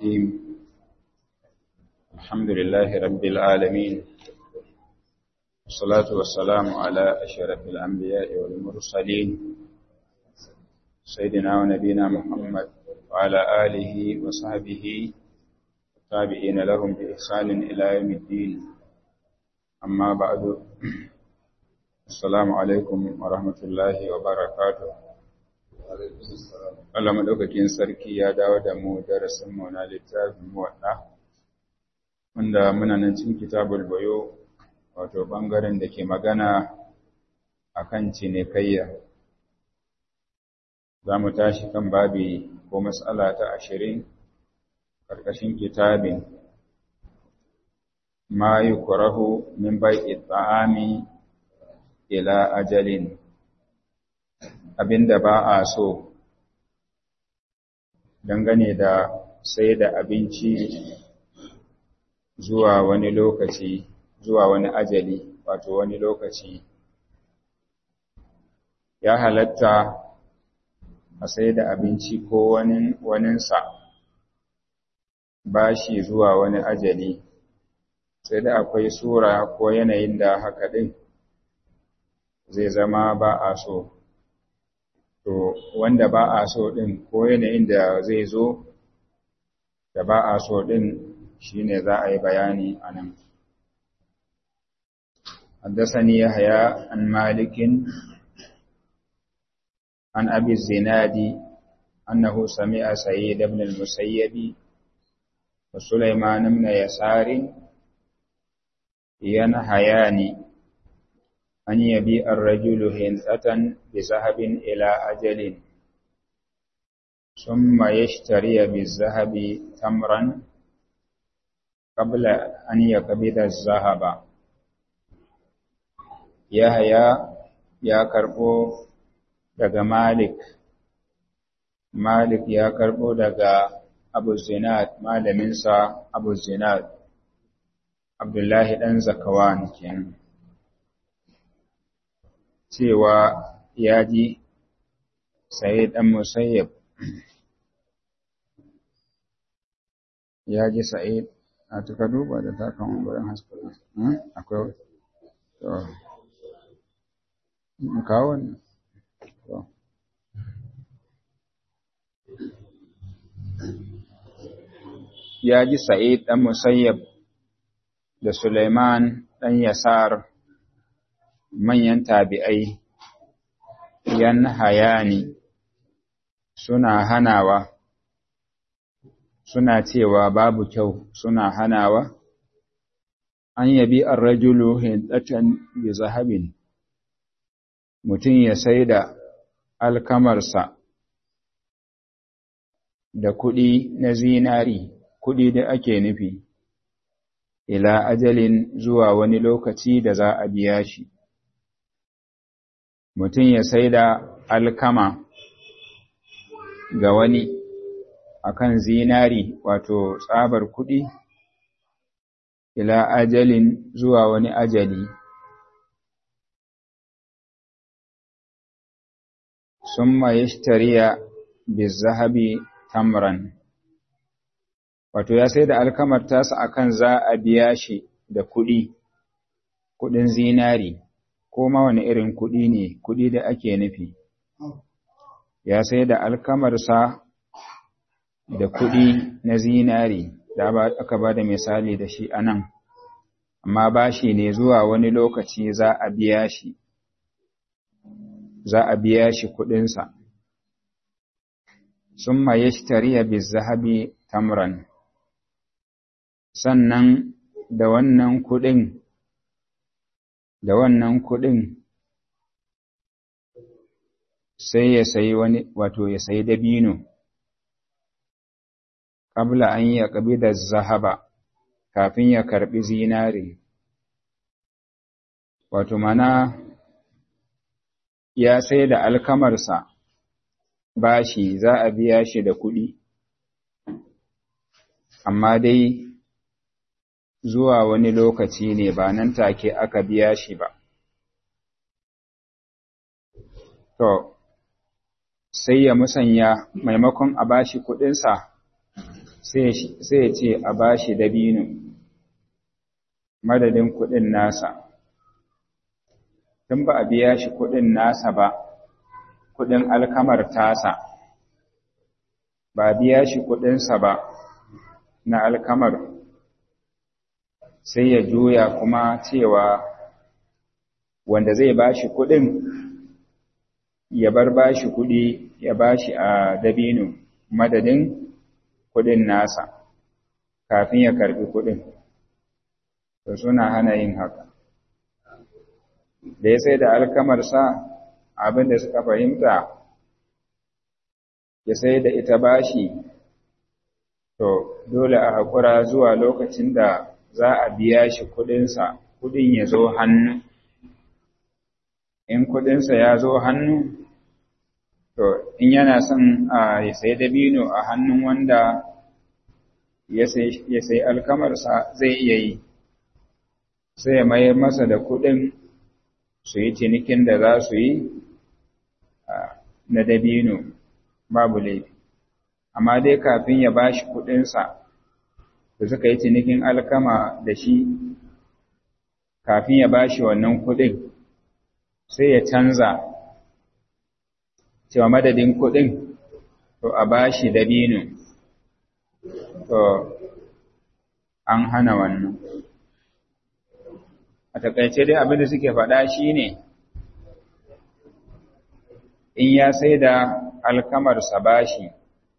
الرحيم الحمد لله رب العالمين والصلاة والسلام على أشرف الأنبياء والمرسلين سيدنا ونبينا محمد وعلى آله وصحبه التابعين لهم بإحسان إلى يوم الدين أما بعد السلام عليكم ورحمة الله وبركاته Allah madaukakin sarki ya dawo da mu darasin mu na littafin muwadda wanda muna nan cikin kitabul bayo wato bangaren da ke magana akan cinikayya za mu tashi kan babi ko mas'ala ta ashirin ƙarƙashin kitabin ma yukrahu min bai'i ta'ami ila ajalin abinda ba a so dangane da sai da abinci zuwa wani lokaci zuwa wani ajali wato wani lokaci ya halatta a sai da abinci ko wani waninsa bashi zuwa wani ajali sai da akwai sura ko yanayin da haka ɗin zai zama ba a so to wanda ba a so ɗin ko yanayin da zai zo da ba a so ɗin shi ne za a yi bayani a nan حدثني يحيى عن مالك عن أبي الزناد أنه سمع سيد بن المسيب وسليمان بن يسار ينهيان أن يبيع الرجل هنثة بذهب إلى أجل ثم يشتري بالذهب تمرا قبل أن يقبض الذهب يحيى يا كربو daga Malik Malik ya karbo daga Abu Zinad malaminsa Abu Zinad Abdullahi dan Zakawan kenan cewa ya ji sai ɗan musayyab ya ji sa'id a tuka duba da takan wurin haskula akwai to kawo ne to ya ji sa'id ɗan musayyab da Suleiman ɗan Yasar manyan tabi'ai yan hayani suna hanawa suna cewa babu kyau suna hanawa an yabi ar-rajulu hindatan bi zahabin mutum ya saida alkamarsa da kuɗi na zinari kuɗi da ake nufi ila ajalin zuwa wani lokaci da za a biya shi mutum ya sai da alkama ga wani akan zinari wato tsabar kuɗi ila ajalin zuwa wani ajali summa yashtariya bizahabi tamran wato ya sai da alkamar tasa akan za a biya shi da kuɗi kuɗin zinari ko ma wani irin kuɗi ne kuɗi da ake nufi ya sai da alkamarsa da kuɗi na zinari da aka ba da misali da shi a nan amma ba shi ne zuwa wani lokaci za a biya shi za a biya shi kuɗinsa sun ma ya shi bizahabi tamran sannan da wannan kuɗin da wannan kuɗin sai ya sayi wani wato ya sayi dabino qabla an ya qabida zahaba kafin ya karbi zinari wato mana ya sai da alkamarsa bashi za a biya shi da kuɗi amma dai zuwa wani lokaci ne ba nan take aka biya shi ba to sai ya musanya maimakon a bashi kuɗinsa sai ya ce a bashi dabino madadin kuɗin nasa tun ba a biya shi kuɗin nasa ba kuɗin alkamar tasa ba biya shi kuɗinsa ba na alkamar sai ya juya kuma cewa wanda zai bashi kuɗin ya bar bashi kuɗi ya bashi a dabino madadin kuɗin nasa kafin ya karbi kuɗin to suna hana yin haka da ya sai da alkamarsa abin da suka fahimta ya sai da ita bashi to dole a haƙura zuwa lokacin da za a biya shi kuɗinsa kuɗin ya zo hannu in kuɗinsa ya zo hannu to in yana son a ya sai dabino a hannun wanda ya sai alkamarsa zai iya yi sai ya mayar masa da kuɗin su yi cinikin da za su yi na dabino babu laifi amma dai kafin ya bashi kuɗinsa da suka yi cinikin alkama da shi kafin ya bashi wannan kuɗin sai ya canza cewa madadin kuɗin to a bashi dabino to an hana wannan a takaice dai abin da suke faɗa shine in ya sai da alkamarsa bashi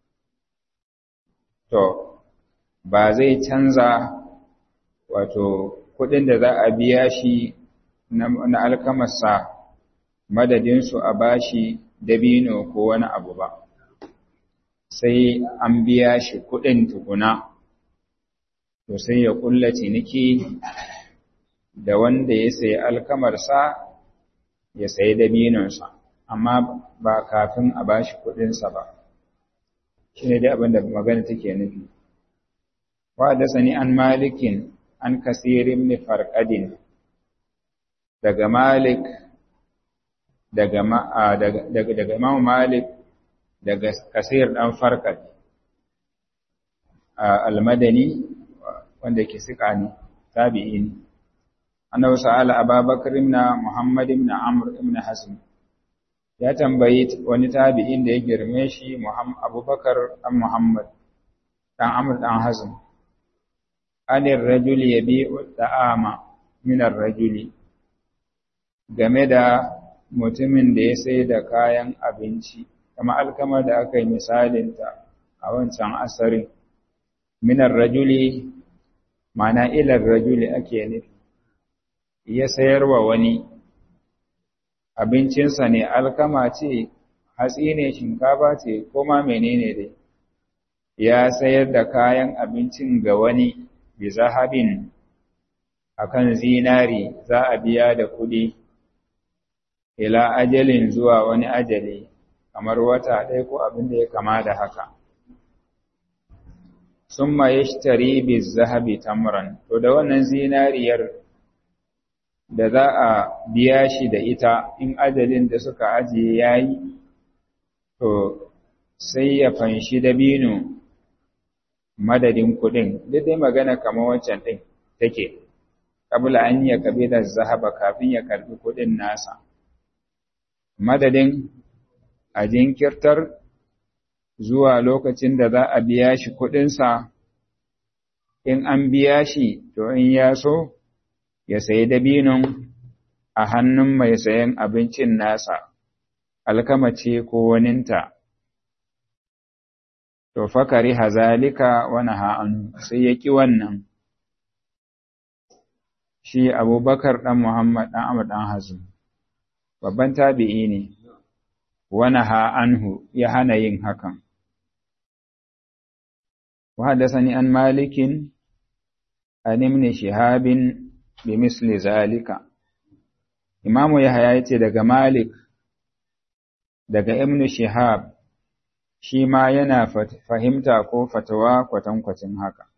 to ba zai canza wato kuɗin da za a biya shi na alkamarsa madadinsu a bashi dabino ko wani abu ba sai an biya shi kuɗin tukuna to sai ya ƙulla ciniki da wanda ya sayi alkamarsa ya sayi dabinonsa amma ba kafin a bashi kuɗinsa ba shi ne dai abin da magana take nufi wa da sani an malikin an kasirin ni farkadin daga malik daga daga daga imam malik daga kasir dan farkad almadani wanda ke sika ne tabi'i ne annabi sa'ala ababakar ibn muhammad ibn amr ibn hazm ya tambayi wani tabi'in da ya girme shi abubakar dan muhammad dan amr dan hazm anir rajuli yabi'u da'ama min ar-rajuli game da mutumin da ya sai da kayan abinci kama alkamar da aka yi misalinta a wancan asarin minar rajuli mana ilar rajuli ake nufi ya sayarwa wani abincinsa ne alkama ce hatsi ne shinkafa ce ko ma menene dai ya sayar da kayan abincin ga wani bi zahabin akan zinari za a biya da kuɗi ila ajalin zuwa wani ajali kamar wata ɗaya ko abin da ya kama da haka summa yashtari bi zahabi tamran to da wannan zinariyar da za a biya shi da ita in ajalin da suka ajiye yayi to sai ya fanshi dabino madadin kuɗin duk dai magana kamar wancan ɗin take kabla an ya kabe da zahaba kafin ya karbi kuɗin nasa madadin a jinkirtar zuwa lokacin da za a biya shi kuɗinsa in an biya shi to in ya so ya sayi dabinon a hannun mai sayan abincin nasa alkamace ko waninta to fakari hazalika wani ha'an sai ya ƙi wannan shi abubakar ɗan muhammad ɗan amur ɗan hazin babban tabi'i ne wani ha'anhu ya hana yin hakan وحدثني عن مالك عن ابن شهاب بمثل ذلك إمام يحيى yace daga Malik daga Ibn Shihab shi ma yana fahimta ko fatawa kwatankwacin haka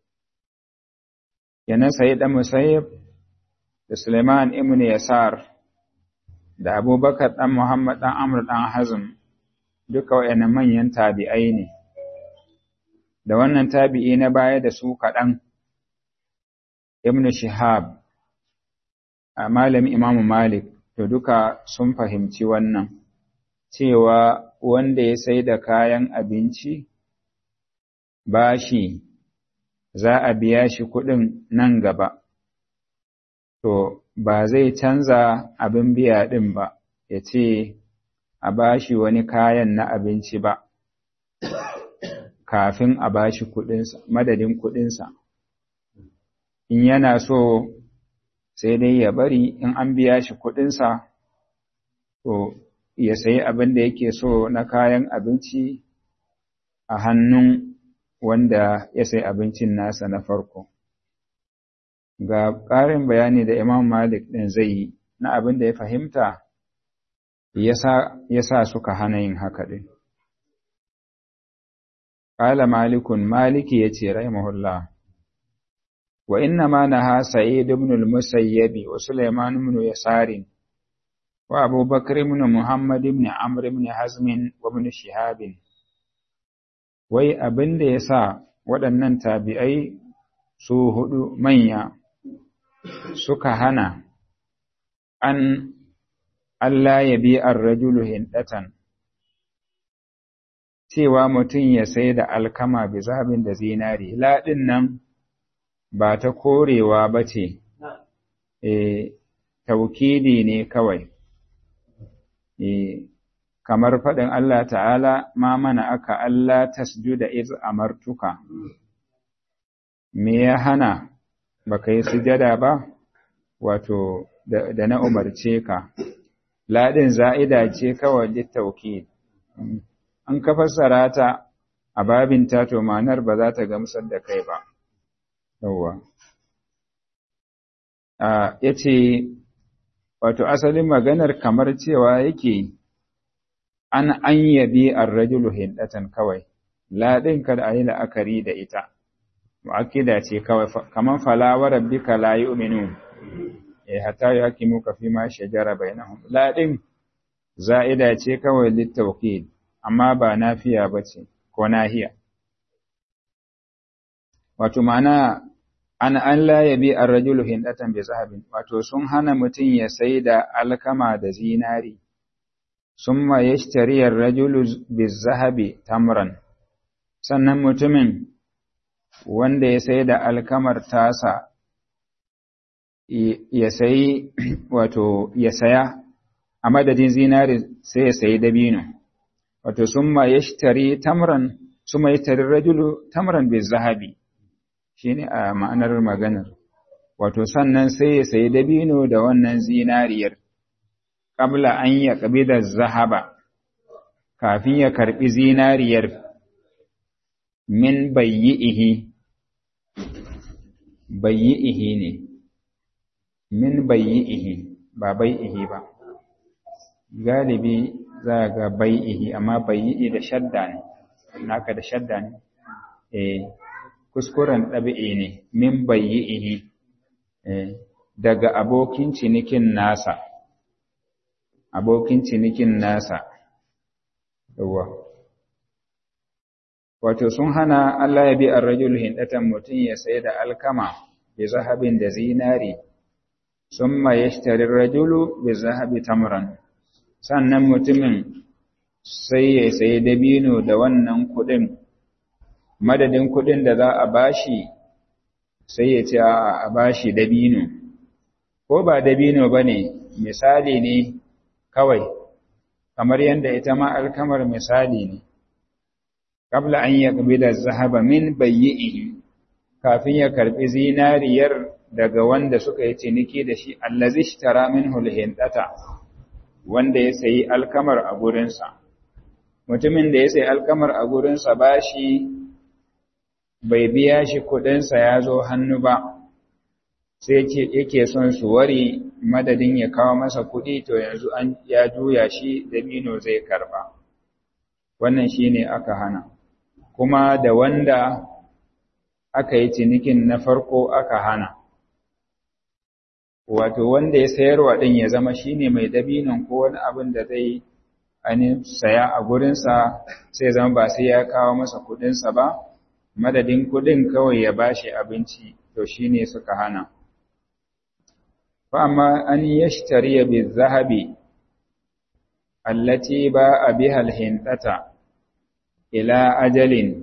yana Sayyid Musayyib da Suleiman ibn Yasar da Abubakar dan Muhammad dan Amr dan Hazm duka wayannan manyan tabi'ai ne da wannan tabi'i na baya da su kaɗan ibn shihab a malami imamu malik to duka sun fahimci wannan cewa wanda ya sai da kayan abinci bashi za a biya shi kuɗin nan gaba to ba zai canza abin biya ɗin ba ya ce a bashi wani kayan na abinci ba kafin a bashi kuɗinsa madadin kuɗinsa in yana so sai dai ya bari in an biya shi kuɗinsa to ya sayi abin da yake so na kayan abinci a hannun wanda ya sayi abincin nasa na farko ga ƙarin bayani da imam malik ɗin zai yi na abin da ya fahimta ya sa suka hana yin haka ɗin ƙala malikun maliki ya ce rahimahullah wa inna ma naha sa'id ibn al-musayyabi wa sulaiman ibn yasarin wa abubakar ibn muhammad ibn amr ibn hazm wa ibn shihab wai abin da yasa waɗannan tabi'ai su hudu manya suka hana an Allah ya bi ar-rajulu hindatan cewa mutum ya sai da alkama bi zabin da zinari laɗin nan ba ta korewa ba ce, e, taukidi ne kawai, e, kamar faɗin Allah ta'ala ma mana aka Allah tasjuda iz amartuka, me ya hana ba ka yi sujada ba, wato da, na umarce ka, laɗin za'ida ce kawai littaukid. An ka fassara ta a babin tato manar ba za ta gamsar da kai ba. yawwa ya ce wato asalin maganar kamar cewa yake an an yabi arrajulu hindatan kawai laɗin kada a yi la'akari da ita mu'akkida ce kawai kamar falawa rabbika la yu'minu eh hatta yuhakimu ka fi ma shajara bainahum laɗin za'ida ce kawai littawkid amma ba nafiya bace ko nahiya wato ma'ana an an la yabi ar-rajulu hindatan bi zahabin wato sun hana mutum ya sai da alkama da zinari summa yashtari ar-rajulu bi zahabi tamran sannan mutumin wanda ya sai da alkamar tasa ya sayi wato ya saya a madadin zinari sai ya sayi dabino wato summa yashtari tamran summa yashtari ar-rajulu tamran bi zahabi shi ne a ma'anar maganar, wato sannan sai ya sayi dabino da wannan zinariyar, ƙabla an ya ƙabi da zahaba, kafin ya karɓi zinariyar min bayyi'ihi, bayyi'ihi ne, min bayyi'ihi ba bai'ihi ba, galibi za ga bai'ihi amma bayyi'i da shadda ne, naka da shadda ne, eh. kuskuren ɗabi'i ne min bayyi'ihi daga abokin cinikin nasa abokin cinikin nasa yawa wato sun hana Allah ya bi ar-rajul hindatan mutum ya sai da alkama bi zahabin da zinari summa yashtari ar-rajulu bi zahabi tamran sannan mutumin sai ya sayi dabino da wannan kuɗin madadin kuɗin da za a bashi sai ya ce a bashi dabino ko ba dabino ba ne misali ne kawai kamar yadda ita ma alkamar misali ne kabla an ya da zahaba min bayyi'ihi kafin ya karɓi zinariyar daga wanda suka yi ciniki da shi allazi ishtara minhu alhindata wanda ya sayi alkamar a gurinsa mutumin da ya sayi alkamar a gurinsa bashi bai biya shi kuɗinsa ya zo hannu ba sai yake son su wari madadin ya kawo masa kuɗi to yanzu an ya juya shi dabino zai karba wannan shine aka hana kuma da wanda aka yi cinikin na farko aka hana wato wanda ya sayarwa ɗin ya zama shine mai dabinon ko wani abin da zai ainihin saya a gurinsa sai zama ba sai ya kawo masa kuɗinsa ba madadin kuɗin kawai ya bashi abinci to shine suka hana fa amma an yashtariya bi zahabi allati ba biha alhintata ila ajalin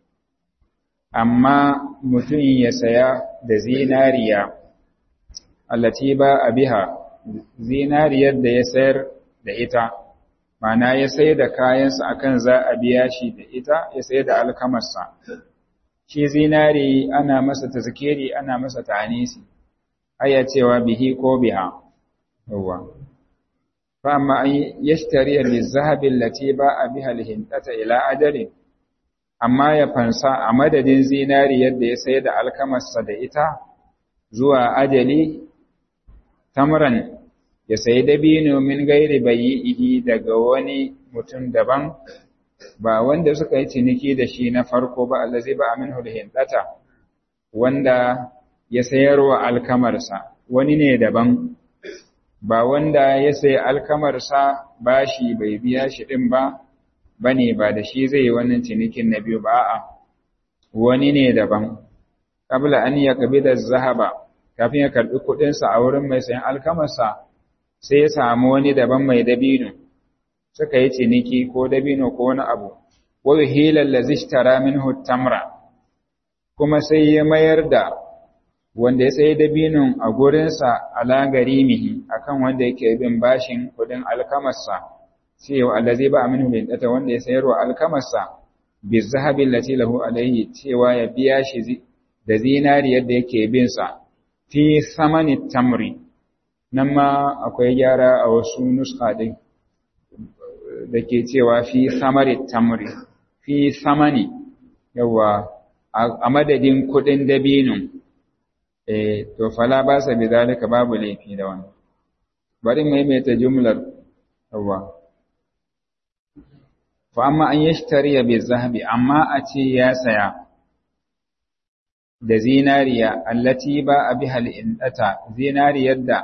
amma mutum ya saya da zinariya allati ba biha zinariyar da ya sayar da ita mana ya sai da kayansa akan za a biya shi da ita ya sai da alkamarsa shi zinari ana masa tazkiri ana masa ta'anisi aya cewa bihi ko biha yawa fa amma an yashtari lizahabi allati ba biha alhintata ila ajalin amma ya fansa a madadin zinari yadda ya sai da alkamarsa da ita zuwa ajali tamran ya sayi dabino min gairi bayi'ihi daga wani mutum daban ba wanda suka yi ciniki da shi na farko ba allazi ba minhu hindata wanda ya sayarwa alkamarsa wani ne daban ba wanda ya sayi alkamarsa bashi bai biya shi din ba bane ba da shi zai wannan cinikin na biyu ba a'a wani ne daban qabla an yakbida zahaba kafin ya karbi kudin sa a wurin mai sayan alkamarsa sai ya samu wani daban mai dabino suka yi ciniki ko dabino ko wani abu wa hilal ladhi ishtara minhu tamra kuma sai ya mayar da wanda ya sayi dabinon a gurinsa ala garimihi akan wanda yake bin bashin kudin alkamarsa cewa allazi ba minhu lindata wanda ya sayarwa alkamarsa bi zahabi lati lahu alaihi cewa ya biya shi da zinari yadda yake bin sa fi samani tamri nan ma akwai gyara a wasu nuska din da ke cewa fi samari tamri fi samani yawa a madadin kudin dabinin eh to fala ba sa bi zalika babu laifi da wannan bari maimaita jumlar yawa fa amma an yashtariya bi zahabi amma a ce ya saya da zinariya allati ba a biha al'indata zinariyar da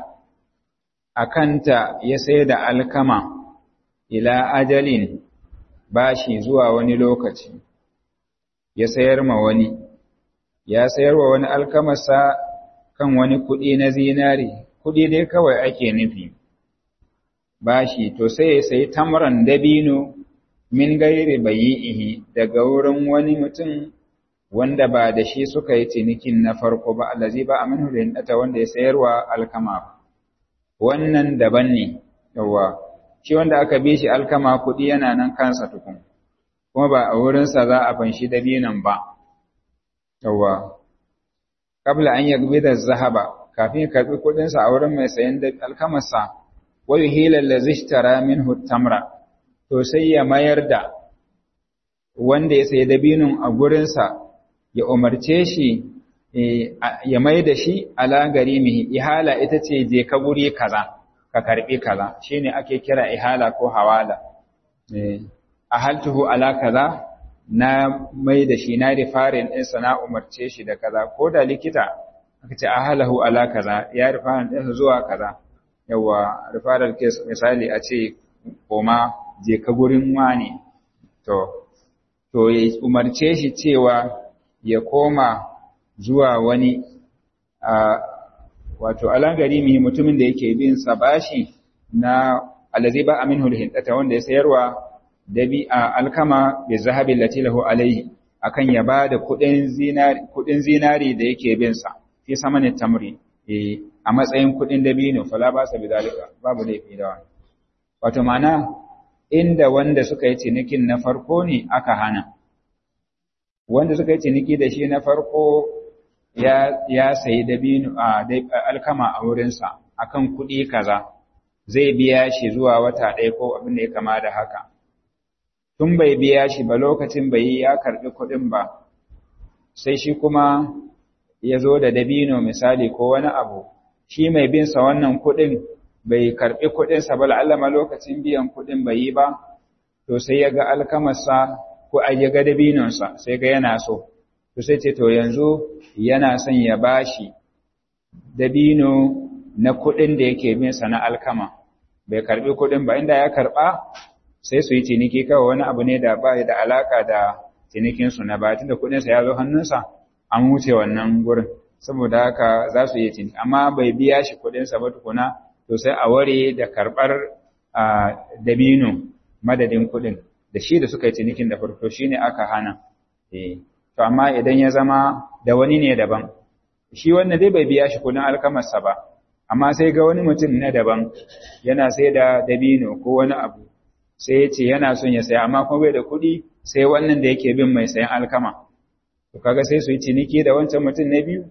akanta ya sai da alkama ila ajalin bashi zuwa wani lokaci ya sayar ma wani ya sayar wa wani alkamarsa kan wani kuɗi na zinari kuɗi dai kawai ake nufi bashi to sai ya sayi tamran dabino min gairi bayi'ihi daga wurin wani mutum wanda ba da shi suka yi cinikin na farko ba allazi ba aminu da wanda ya sayarwa alkama wannan daban ne yawa shi wanda aka bi shi alkama kuɗi yana nan kansa tukun kuma ba a wurinsa za a fanshi dabinan ba yawa kabla an yagbi da zahaba kafin karɓi kuɗinsa a wurin mai sayan alkamarsa wa yuhila allazi ishtara minhu tamra to sai ya mayar da wanda ya sayi dabinin a gurinsa ya umarce shi ya mai da shi ala garimihi ihala ita ce je ka guri kaza ka karbi kaza shine ake kira ihala ko hawala ahaltuhu ala kaza na mai da shi na rifarin ɗinsa na umarce shi da kaza ko da likita aka ce ahalahu ala kaza ya rifarin ɗinsa zuwa kaza yawa rifarar kes misali a ce koma je ka gurin wani to to ya umarce shi cewa ya koma zuwa wani a wato alangari mai mutumin da yake bin sa bashi na alazi ba aminhu alhindata wanda ya sayarwa dabi a alkama bi zahabi lati lahu alaihi akan ya bada kudin zinari kudin zinari da yake bin sa fi samanin tamri eh a matsayin kudin dabino fala ba sa bidalika babu laifi da wani wato mana inda wanda suka yi cinikin na farko ne aka hana wanda suka yi ciniki da shi na farko ya ya sayi dabino a alkama a wurinsa akan kuɗi kaza zai biya shi zuwa wata ɗaya ko abin da ya kama da haka tun bai biya shi ba lokacin bai yi ya karɓi kuɗin ba sai shi kuma ya zo da dabino misali ko wani abu shi mai bin sa wannan kuɗin bai karɓi kuɗinsa ba la'allama lokacin biyan kuɗin bai yi ba to sai ya ga alkamarsa ko a ya ga dabinonsa sai ga yana so to sai ce to yanzu yana son ya bashi dabino na kuɗin da yake bin sa na alkama bai karbi kuɗin ba inda ya karba sai su yi ciniki kawai wani abu ne da ba da alaka da cinikinsu na ba tunda kuɗinsa ya zo hannunsa an wuce wannan gurin saboda haka za su yi ciniki amma bai biya shi kuɗinsa ba tukuna to sai a ware da karɓar dabino madadin kuɗin da shi da suka yi cinikin da farko shi ne aka hana to amma idan ya zama da wani ne daban shi wannan dai bai biya shi kuɗin alkamarsa ba amma sai ga wani mutum na daban yana sai da dabino ko wani abu sai ya ce yana son ya saya amma kuma bai da kuɗi sai wannan da yake bin mai sayan alkama to kaga sai su yi ciniki da wancan mutum na biyu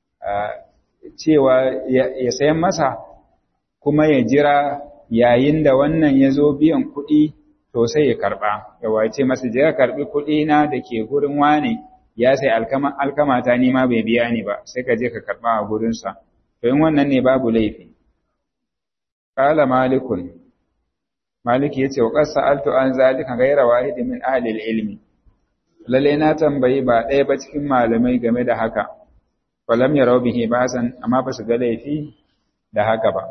cewa ya sayan masa kuma ya jira yayin da wannan ya zo biyan kuɗi to sai ya karɓa ya wace masa je ka karɓi kuɗi na da ke gurin wane ya sai alkama alkama ta ni ma bai biya ni ba sai ka je ka karɓa a gurinsa to in wannan ne babu laifi qala malikun maliki yace wa qad sa'altu an zalika ghayra wahid min ahli ilmi lalle na tambayi ba ɗaya ba cikin malamai game da haka walam yarau bihi basan amma ba su ga laifi da haka ba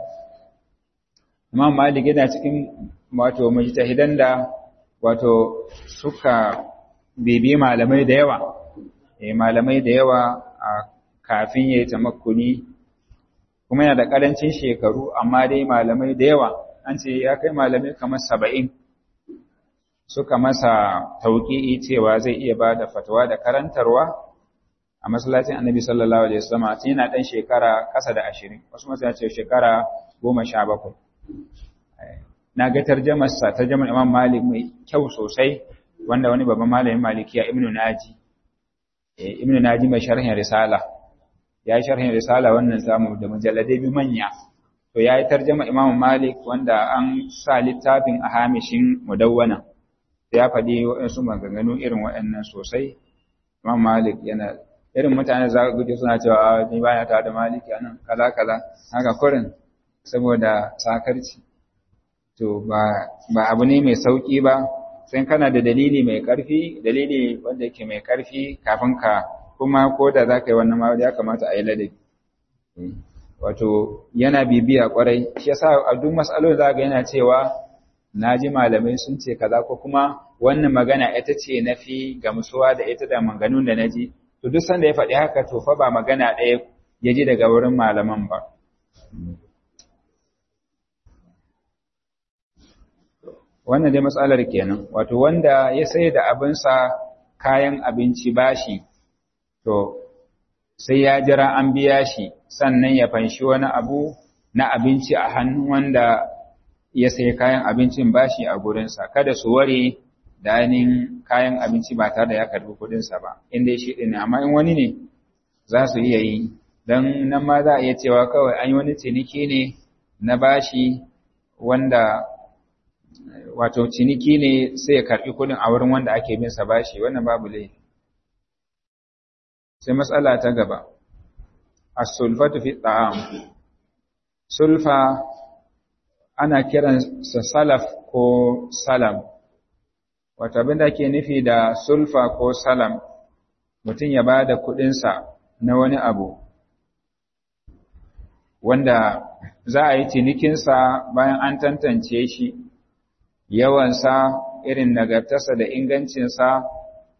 Imam Malik yana cikin wato mujtahidan da wato suka bibi malamai da yawa eh malamai da yawa a kafin yayi tamakkuni kuma yana da karancin shekaru amma dai malamai da yawa an ce ya kai malamai kamar saba'in suka masa tauƙi'i cewa zai iya ba da fatawa da karantarwa a masallacin annabi sallallahu alaihi wasallam tun yana ɗan shekara ƙasa da ashirin wasu masu ce shekara goma sha bakwai na ga tarjamarsa tarjamar imam malik mai kyau sosai wanda wani babban malamin malikiya ibnu naji ibnu naji mai sharhin risala ya yi sharhin risala wannan samu da mujalladai biyu manya to ya yi tarjama imam malik wanda an sa littafin a hamishin mudawwana ya faɗi waɗansu maganganu irin waɗannan sosai imam malik yana irin mutane za ka guje suna cewa a ni baya ta da maliki anan kaza kaza haka kurin saboda sakarci to ba ba abu ne mai sauki ba sai kana da dalili mai ƙarfi dalili wanda yake mai ƙarfi kafin ka kuma ko da za ka yi wannan ma ya kamata a yi ladabi wato yana bibiya kwarai shi yasa a duk matsalolin za ga yana cewa na ji malamai sun ce kaza ko kuma wannan magana ita ce na fi gamsuwa da ita da manganun da na ji to duk sanda ya faɗi haka to fa ba magana ɗaya ya ji daga wurin malaman ba wannan dai matsalar kenan wato wanda ya sai da abinsa kayan abinci bashi to sai ya jira an biya shi sannan ya fanshi wani abu na abinci a hannun wanda ya sai kayan abincin bashi a gurinsa kada su ware da ainihin kayan abinci ba tare da ya karbi kudinsa ba inda shi ɗin amma in wani ne za su iya yi don nan ma za a iya cewa kawai an yi wani ciniki ne na bashi wanda wato ciniki ne sai ya karbi kudin a wurin wanda ake bin sa bashi wannan babu laifi sai matsala ta gaba as-sulfatu fi ta'am sulfa ana kiran sa salaf ko salam wato abin da ke nufi da sulfa ko salam mutum ya bada kudin sa na wani abu wanda za a yi cinikinsa bayan an tantance shi yawansa irin nagartarsa da ingancinsa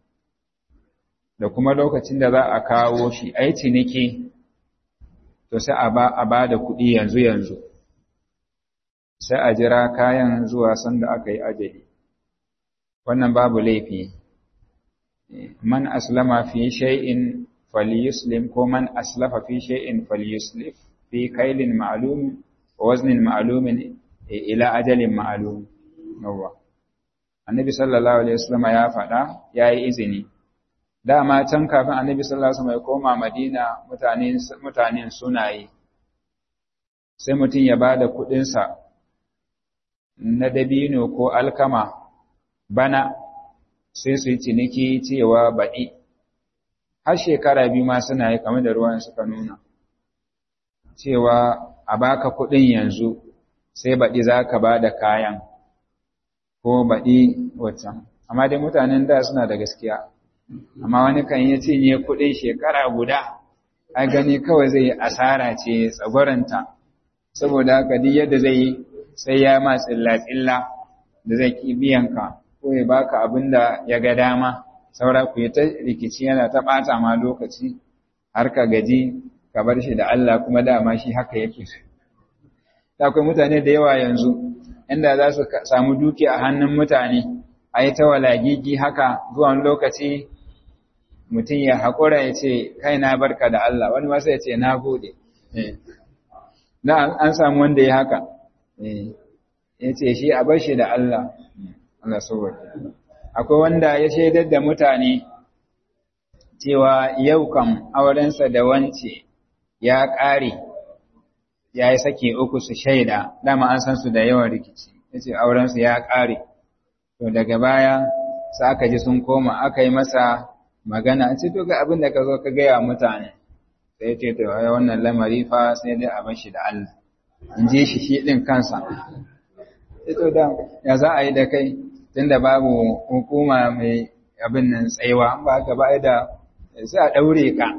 da kuma lokacin da za a kawo shi ai ciniki to sai a ba a ba da kuɗi yanzu yanzu sai a jira kayan zuwa sanda aka yi ajali wannan babu laifi man aslama fi shay'in falyuslim ko man aslafa fi shay'in falyuslif fi kailin ma'lum wa waznin ma'lumin ila ajalin ma'lum yawa annabi sallallahu alaihi wasallam ya faɗa yayi izini dama can kafin annabi sallallahu alaihi wasallam ya koma madina mutane mutanen suna yi sai mutum ya bada kuɗin sa na dabino ko alkama bana sai su yi ciniki cewa baɗi har shekara biyu ma suna yi kamar da ruwan suka nuna cewa a baka kuɗin yanzu sai baɗi za ka ba da kayan ko baɗi waccan amma dai mutanen da suna da gaskiya amma wani kan yi cinye kuɗin shekara guda a gani kawai zai yi asara ce tsagwaranta saboda haka duk yadda zai yi sai ya ma tsilla-tsilla da zai ki biyan ka ko ya baka abin da ya ga dama saura ku yi ta rikici yana ta ɓata ma lokaci har ka gaji ka bar shi da Allah kuma dama shi haka yake da akwai mutane da yawa yanzu inda za su samu duki a hannun mutane a yi ta walagigi haka zuwan lokaci mutum ya haƙura ya ce kai na barka da Allah wani masa ya ce na gode na an samu wanda ya haka ya ce shi a bar shi da Allah Allah saboda akwai wanda ya shaidar da mutane cewa yau kam aurensa da wance ya ƙare ya yi sake uku su shaida dama an san su da yawan rikici ya ce aurensu ya ƙare to daga baya sa aka ji sun koma aka yi masa magana a ce to ga abin da ka zo ka gaya mutane sai ce to ai wannan lamari fa sai dai a bashi da Allah in ji shi shi din kansa sai to da ya za a yi da kai tunda babu hukuma mai abin nan tsaiwa ba ka ba da sai a daure ka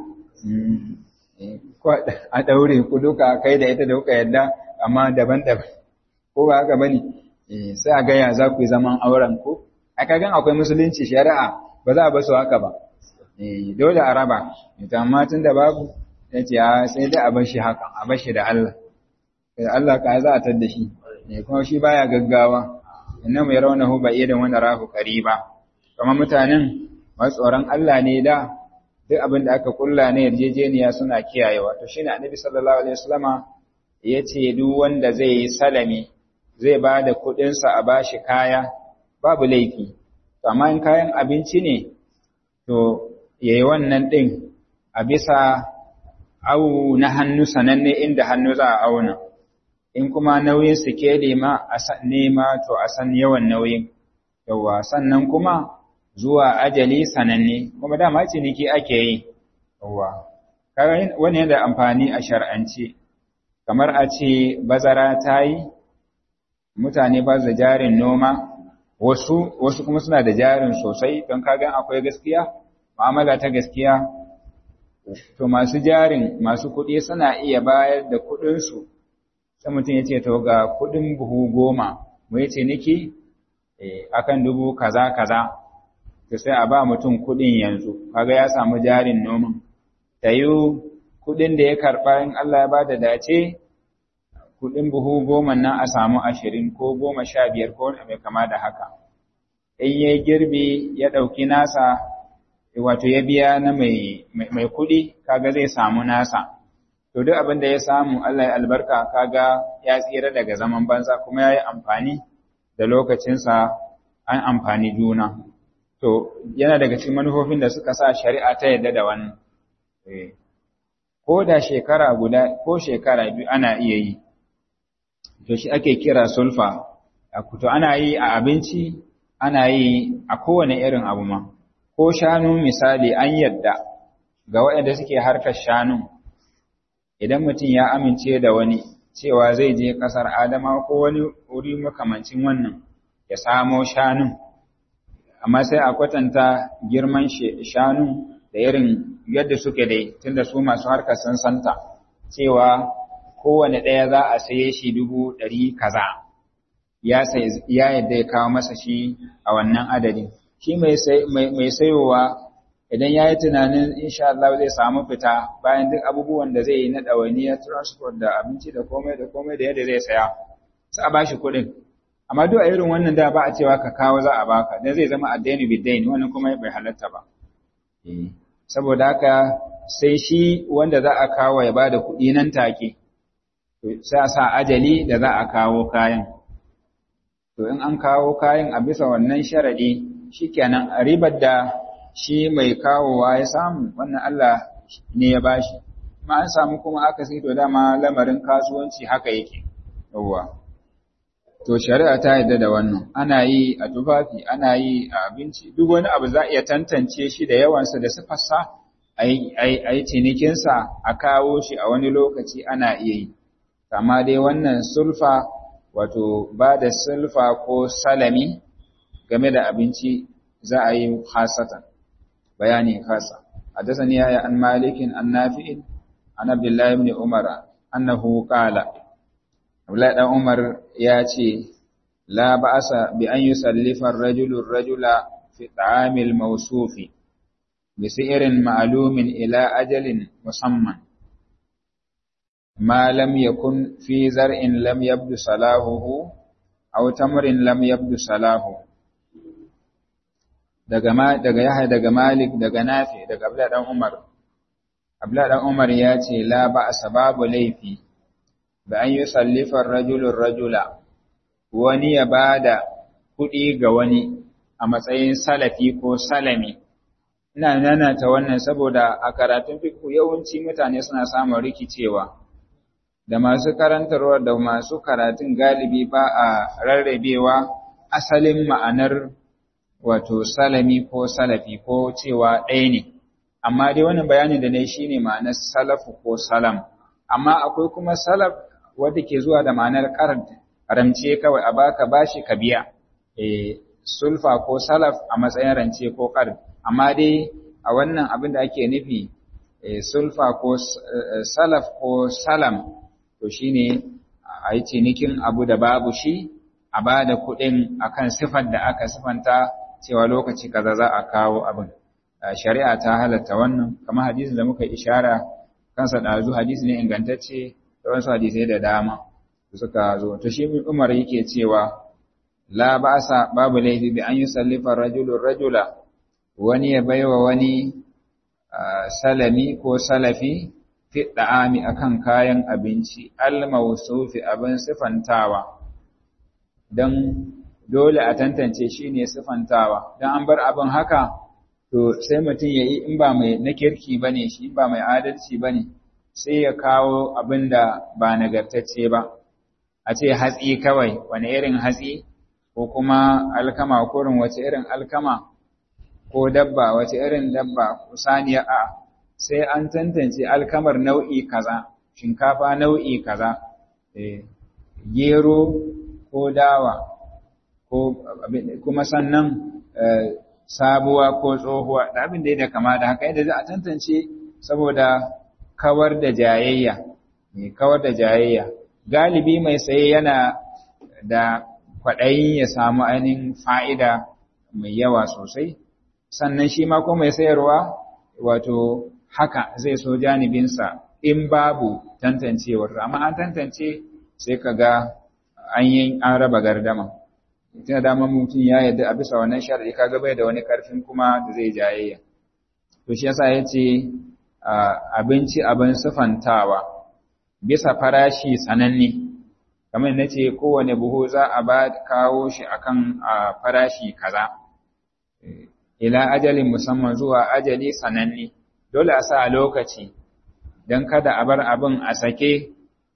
ko a daure ku duka kai da ita da kuka yadda amma daban-daban ko ba haka bane sai a gaya za ku yi zaman auren ko a kagan akwai musulunci shari'a ba za a basu haka ba dole a raba ita amma tun da babu ya ce sai dai a bashi haka a bashi da Allah da Allah ka za a tadda shi kuma shi baya gaggawa inna mai raunahu ba iya da wani rahu ba. kamar mutanen masu tsoron Allah ne da duk abin da aka kulla na yarjejeniya suna kiyayewa to shine annabi sallallahu alaihi wasallama ya ce duk wanda zai yi salami zai ba da kuɗinsa a bashi kaya babu laifi amma in kayan abinci ne to yayi wannan ɗin a bisa au na hannu sananne inda hannu za a auna in kuma nauyin sikeli ma a nema to a san yawan nauyin yawa sannan kuma zuwa ajali sananne kuma dama ciniki ake yi yawa wani yana da amfani a shar'ance kamar a ce bazara ta yi mutane ba da jarin noma wasu wasu kuma suna da jarin sosai don kagan akwai gaskiya mu'amala ta gaskiya to masu jarin masu kuɗi suna iya bayar da kuɗinsu sai mutum ya ce to ga kuɗin buhu goma mu yi ciniki akan dubu kaza kaza to sai a ba mutum kuɗin yanzu kaga ya samu jarin noman ta yi kuɗin da ya karɓa in Allah ya ba da dace kuɗin buhu goma nan a samu ashirin ko goma sha biyar ko mai kama da haka in ya girbi ya ɗauki nasa wato ya biya na mai mai kuɗi kaga zai samu nasa to duk abin da ya samu Allah ya albarka kaga ya tsira daga zaman banza kuma ya yi amfani da lokacinsa an amfani juna to yana daga cikin manufofin da suka sa shari'a ta yadda da wannan ko da shekara guda ko shekara biyu ana iya yi to shi ake kira sulfa to ana yi a abinci ana yi a kowane irin abu ma ko shanu misali an yadda ga waɗanda suke harkar shanu idan mutum ya amince da wani cewa zai je ƙasar adama ko wani wuri makamancin wannan ya samo shanun amma sai a kwatanta girman shanu da irin yadda suke dai tunda su masu harkar sun santa cewa kowane ɗaya za a saye shi dubu ɗari kaza ya yadda ya kawo masa shi a wannan adadin shi mai sayowa idan ya yi tunanin insha Allah zai samu fita bayan duk abubuwan da zai yi na ɗawainiyar transport da abinci da komai da komai da yadda zai saya sai a bashi kuɗin amma duk a irin wannan da ba a cewa ka kawo za a baka dan zai zama addaini biddain wannan kuma bai halatta ba saboda haka sai shi wanda za a kawo ya bada kuɗi nan take sai a sa ajali da za a kawo kayan to in an kawo kayan a bisa wannan sharadi shikenan ribar da shi mai kawowa ya samu wannan Allah ne ya bashi ma an samu kuma aka sai to dama lamarin kasuwanci haka yake yawwa to shari'a ta yadda da wannan ana yi a tufafi ana yi a abinci duk wani abu za a iya tantance shi da yawansa da sifarsa a yi cinikinsa a kawo shi a wani lokaci ana iya yi amma dai wannan sulfa wato ba da sulfa ko salami game da abinci za a yi hasatan bayani kasa حدثني يا عن مالك عن نافع عن عبد الله بن عمر أنه قال Abdullahi ɗan Umar ya ce, La ba'asa bi an yi sallifar rajulun rajula fi ta'amil mawsufi bisi'irin ma'lumin ila ajalin musamman ma lam yakun fi zar'in lam yabdu salahuhu aw tamrin lam yabdu salahu daga ma daga Yahya daga Malik daga Nafi daga Abdullah dan Umar Abdullah dan Umar ya ce la ba sababu laifi da an yi sallifar rajulun rajula wani ya bada kuɗi ga wani a matsayin salafi ko salami ina nanata wannan saboda a karatun fiqh yawanci mutane suna samun rikicewa da masu karantarwa da masu karatun galibi ba a rarrabewa asalin ma'anar wato salami ko salafi ko cewa ɗaya ne amma dai wannan bayani da na yi shine ma'anar salafu ko salam amma akwai kuma salaf wanda ke zuwa da ma'anar qard ramce kawai a baka bashi ka biya eh sulfa ko salaf a matsayin rance ko qard amma dai a wannan abin da ake nufi sulfa ko salaf ko salam to shine a yi cinikin abu da babu shi a ba da kuɗin akan sifar da aka sifanta cewa lokaci kaza za a kawo abin shari'a ta halatta wannan kamar hadisin da muka ishara kansa ɗazu hadisi ne ingantacce da wasu hadisai da dama suka zo to shi umar yake cewa la ba'sa babu laifi bi an yusallifa rajulun rajula wani ya baiwa wani salami ko salafi fi da'ami akan kayan abinci al-mawsufi abin sifantawa dan dole a tantance shine sifantawa dan an bar abin haka to sai mutum yayi in ba mai na kirki bane shi ba mai adalci bane sai ya kawo abin da ba nagartacce ba a ce hatsi kawai wani irin hatsi ko kuma alkama kurin wace irin alkama ko dabba wace irin dabba ko saniya a sai an tantance alkamar nau'i kaza shinkafa nau'i kaza gero ko dawa ko kuma sannan sabuwa ko tsohuwa da abin da ya kama da haka yadda za a tantance saboda kawar da jayayya mai kawar da jayayya galibi mai saye yana da kwaɗayin ya samu ainihin fa'ida mai yawa sosai sannan shi ma ko mai sayarwa wato haka zai so janibinsa in babu tantancewar amma an tantance sai ka ga an yi an raba gardama tuna dama mutum ya yadda a bisa wannan shari'i ka bai da wani ƙarfin kuma da zai jayayya to shi yasa ya ce abinci abin sufantawa bisa farashi sananne kamar na ce kowane buhu za a ba kawo shi akan farashi kaza ila ajalin musamman zuwa ajali sananne dole a sa lokaci don kada a bar abin a sake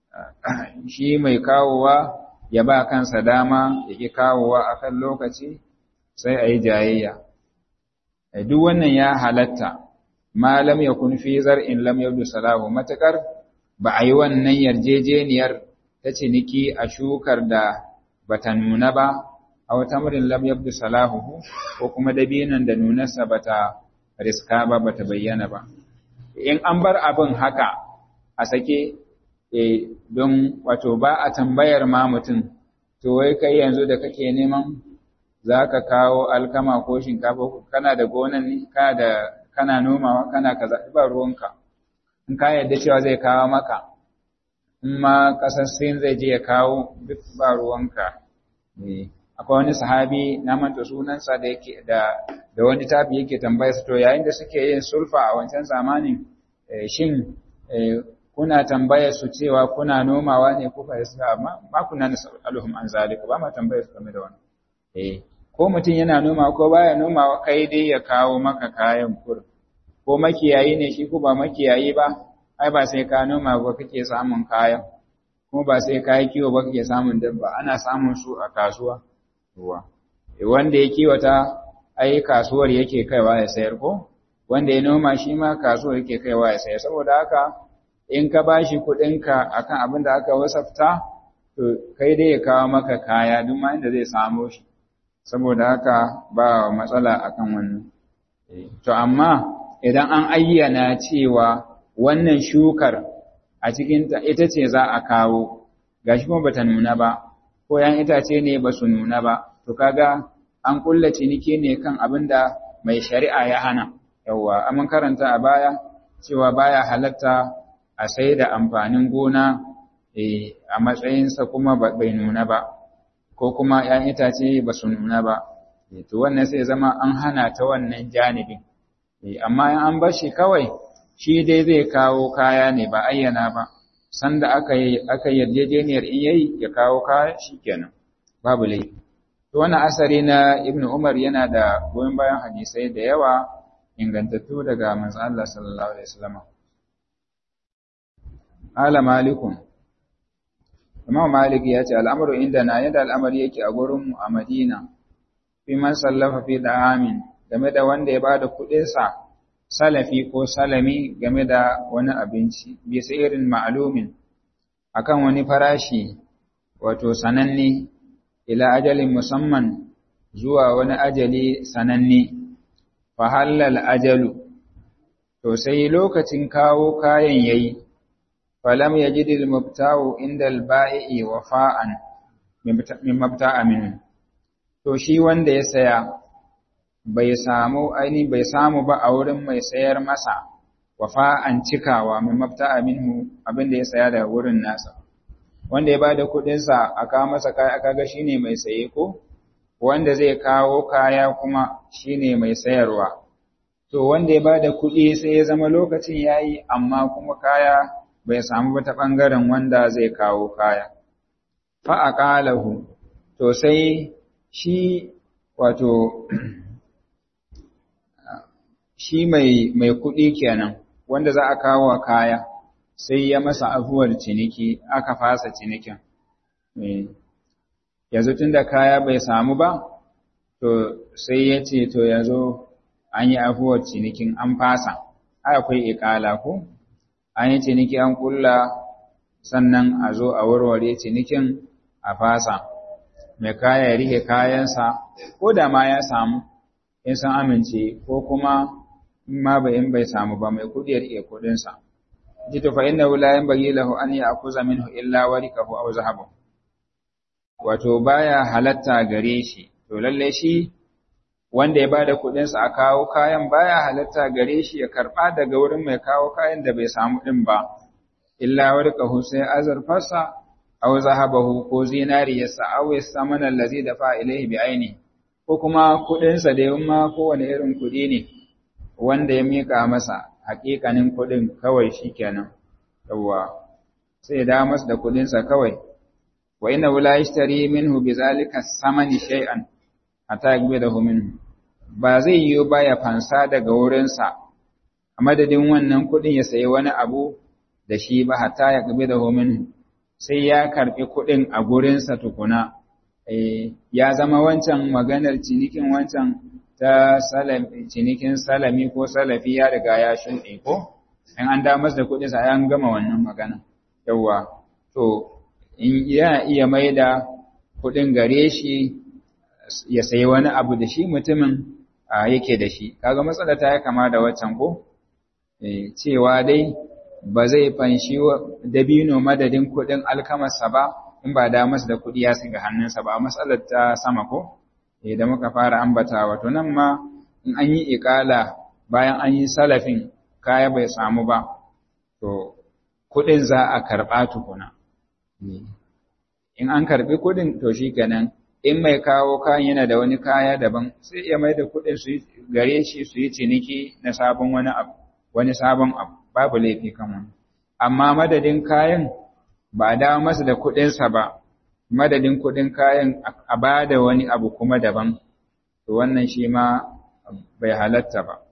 shi mai kawowa ya ba kansa dama ya ƙi kawowa akan lokaci sai a yi jayayya duk wannan ya halatta ma lam yakun fi zar'in lam yabdu salahu matakar ba a yi wannan yarjejeniyar ta ciniki a shukar da bata nuna ba a wata murin lam yabdu salahu ko kuma dabinan da nunarsa bata riska ba bata bayyana ba in an bar abin haka a sake don wato ba a tambayar ma mutum to wai kai yanzu da kake neman za ka kawo alkama ko shinkafa kana da gonan ne kana da kana nomawa kana kaza ba ruwanka in ka yarda cewa zai kawo maka in ma kasar sin zai je ya kawo duk ba ruwanka akwai wani sahabi na manta sunansa da yake da da wani tabi yake tambaya su to yayin da suke yin sulfa a wancan zamanin shin kuna tambaya su cewa kuna nomawa ne ko fa yasa ma kuna nasaluhum an zalika ba ma tambaya su game da wannan eh ko mutum yana noma ko baya nomawa kai dai ya kawo maka kayan kur ko makiyayi ne shi ko ba makiyayi ba ai ba sai ka noma ba kake samun kayan kuma ba sai ka yi kiwo ba kake samun dabba ana samun su a kasuwa ruwa wanda ya kiwata ai kasuwar yake kaiwa ya sayar ko wanda ya noma shi ma kasuwar yake kaiwa ya sayar saboda haka in ka bashi kuɗinka akan abin da aka wasafta to kai dai ya kawo maka kaya duk ma inda zai samo shi saboda haka ba matsala akan wannan to amma idan an ayyana cewa wannan shukar a cikinta ita ce za a kawo gashi kuma bata nuna ba ko yan itace ne ba su nuna ba to kaga an kulla ciniki ne kan abin da mai shari'a ya hana yawwa amin karanta a baya cewa baya halatta a sai da amfanin gona a matsayinsa kuma bai nuna ba ko kuma ‘ya'yan itace ba su nuna ba to wannan sai zama an hana ta wannan janibin amma in an bar shi kawai shi dai zai kawo kaya ne ba ayyana ba sanda aka yi aka yarjejeniyar in yayi ya kawo kaya shikenan babu laifi to wannan asari na ibnu umar yana da goyon bayan hadisai da yawa ingantattu daga manzo Allah sallallahu alaihi wasallam ala malikun Imam Malik ya ce al'amuru inda na yadda al'amari yake a gurin mu a Madina fi man sallafa fi da'amin game da wanda ya bada kuɗinsa salafi ko salami game da wani abinci bisa irin ma'alumin akan wani farashi wato sananne ila ajalin musamman zuwa wani ajali sananne fa halal ajalu to sai lokacin kawo kayan yayi falam yajidil mubta'u inda al-ba'i wafa'an min mabta'a minhu to shi wanda ya saya bai samu aini bai samu ba a wurin mai sayar masa wafa'an cikawa min mabta'a minhu abinda ya saya daga wurin nasa wanda ya bada kudin sa aka masa kaya aka ga shine mai saye ko wanda zai kawo kaya kuma shine mai sayarwa to wanda ya bada kudi sai ya zama lokacin yayi amma kuma kaya bai samu ba ta bangaren wanda zai kawo kaya fa aqalahu to sai shi wato shi mai mai kuɗi kenan wanda za a kawo wa kaya sai ya masa afuwar ciniki aka fasa cinikin yanzu tunda kaya bai samu ba to sai ya ce to yanzu an yi afuwar cinikin an fasa akwai ikala ko an yi ciniki an kulla sannan a zo a warware cinikin a fasa mai kaya ya rike kayansa ko da ma ya samu in san amince ko kuma in ma bai in bai samu ba mai kudi ya rike kudinsa jito fa inna la yanbaghi lahu an ya'khudha minhu illa warikahu aw zahabu wato baya halatta gare shi to lalle shi wanda ya bada kudinsa a kawo kayan baya halatta gare shi ya karba daga wurin mai kawo kayan da bai samu din ba illa warikahu sai azarfarsa aw zahabahu ko zinariyarsa aw yasamana allazi dafa ilayhi bi aini ko kuma kudin sa da yamma ko wani irin kudi ne wanda ya mika masa hakikanin kudin kawai shikenan yawa sai da masa da kudin sa kawai wa inna la yashtari minhu bizalika samani shay'an hatta yaqbidahu minhu ba zai yi ba ya fansa daga wurin sa a madadin wannan kudin ya sayi wani abu da shi ba hatta yaqbidahu minhu sai ya karɓi kuɗin a gurinsa tukuna, ya zama wancan maganar cinikin wancan ta cinikin salami ko salafi ya riga ya shuɗe ko? In an damas da kuɗinsa an gama wannan magana. Yawwa, to, in yana iya mai da kuɗin gare shi ya sayi wani abu da shi mutumin yake da shi. Kaga matsala ta ya kama da waccan ko? Cewa dai, ba zai fanshi dabino madadin kuɗin alkamarsa ba in ba da masa da kuɗi ya shiga hannunsa ba matsalar ta sama ko da muka fara ambatawa to nan ma in an yi iƙala bayan an yi salafin kaya bai samu ba to kuɗin za a karɓa tukuna in an karɓi kuɗin to shi kenan in mai kawo kayan yana da wani kaya daban sai ya mai da kuɗin su gare shi su yi ciniki na sabon wani abu wani sabon abu babu laifi kan wani. Amma madadin kayan ba a dawo masa da kuɗinsa ba, madadin kuɗin kayan a ba da wani abu kuma daban, to wannan shi ma bai halatta ba.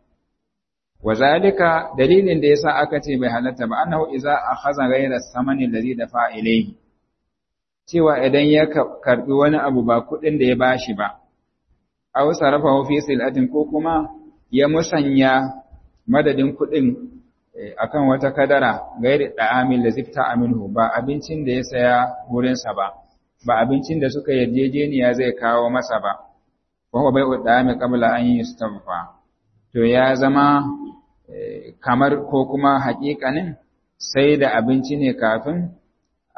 Wazalika dalilin da yasa aka ce bai halatta ba, annahu iza akhadha ghayra samani allazi dafa ilayhi. Cewa idan ya karbi wani abu ba kuɗin da ya bashi ba, aw sarafahu fi sil'atin ko kuma ya musanya madadin kuɗin akan wata kadara gairi da'amin da zifta aminhu ba abincin da ya saya wurinsa ba ba abincin da suka yarjejeniya zai kawo masa ba wa bai da'ami qabla an yustawfa to ya zama kamar ko kuma haƙiƙanin sai da abinci ne kafin